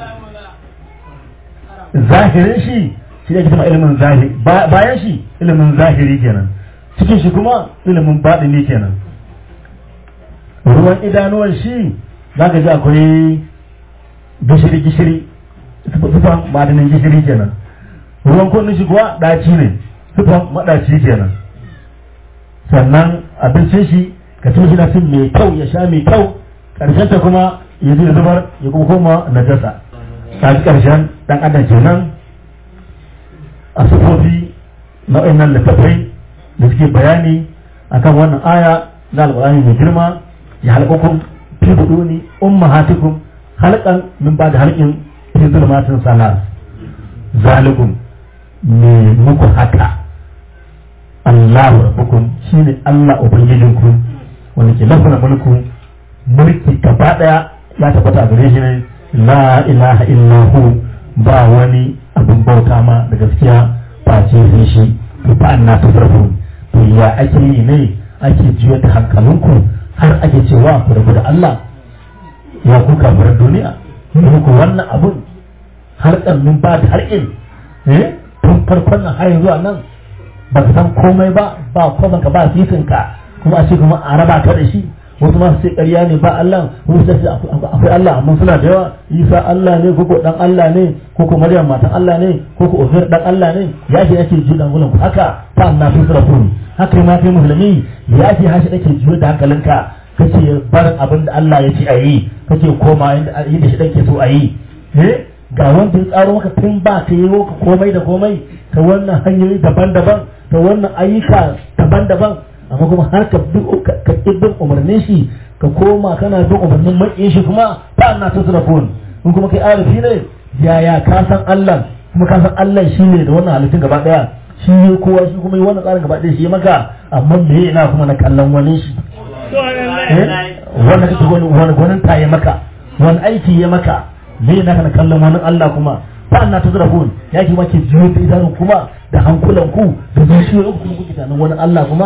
[SPEAKER 3] zahirin shi shi ne kuma ilimin zahiri bayan shi ilimin zahiri kenan cikin shi kuma ilimin baɗini kenan ruwan idanuwan shi za ka ji akwai gishiri gishiri sufan baɗinin gishiri kenan ruwan kunnin shi kuwa ɗaci ne sufan maɗaci kenan sannan abincin shi ka ci shi na cin mai kyau ya sha mai kyau ƙarshen ta kuma ya ji zubar ya kuma koma najasa ta ji ƙarshen ɗan adam kenan a sufofi na wa'annan littattafai da suke bayani akan wannan aya na alƙur'ani mai girma ya halƙakum fi buduni ummahatikum halqan min ba da halqin fi zulmatin salat zalikum me muku haka Allahu rabbukum shine Allah ubangijinku wanda ke lafana mulku mulki gaba daya ya tabbata a gare shi ne la ilaha illahu ba wani abin bauta ma da gaskiya face sai shi to fa anna tusrafu to ya ake yi ne ake jiyo da hankalinku har ake cewa ku rabu da Allah ya ku kafirar duniya ku wannan abun har min ba da harkin eh tun farkon nan har zuwa nan ba ka san komai ba ba kwaban ka ba sifinka kuma a ce kuma a raba ka da shi wasu masu ce ƙarya ne ba Allah wasu ce akwai Allah amma suna da yawa Isa Allah ne ko ko dan Allah ne ko ko Maryam matan Allah ne ko ko Uzair dan Allah ne ya ce yake ji dan gulan haka fa anna fi sirafun haka ma kai musulmi ya ce hashi dake jiyo da hankalinka kace barin abin da Allah ya ce ayi kace koma inda inda shi dake so ayi eh ga wanda ya tsaro maka tun ba ka yi ka komai da komai ta wannan hanyoyi daban-daban ta wannan ayyuka daban-daban amma kuma har ka bin umarnin shi ka koma kana bin umarnin maƙin shi kuma ta na ta surafon in kuma kai arifi ne yaya ka san Allah kuma ka san Allah shi ne da wannan halittun gaba daya shi ne kowa shi kuma yi wannan tsarin gaba daya shi maka amma me yana kuma na kallon wani shi wannan kake wani gwanin ta ya maka wani aiki ya maka me yana kana kallon wani Allah kuma ta na ta surafon ya ki make jiyo da idanun kuma da hankulan ku da zuciyoyin kuma kuke tunanin wani Allah kuma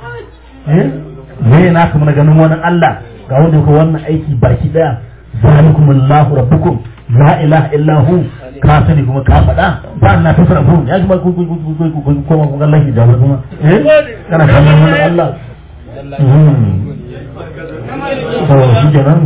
[SPEAKER 3] me na kuma na ganin wani Allah ga wanda ko wannan aiki baki daya zalikum Allahu rabbukum la ilaha illa hu ka sani kuma ka faɗa ba na ta sarrafu ya kuma ku ku ku ku ku kuma ku Allah da kuma eh kana kallon wani Allah to shi kenan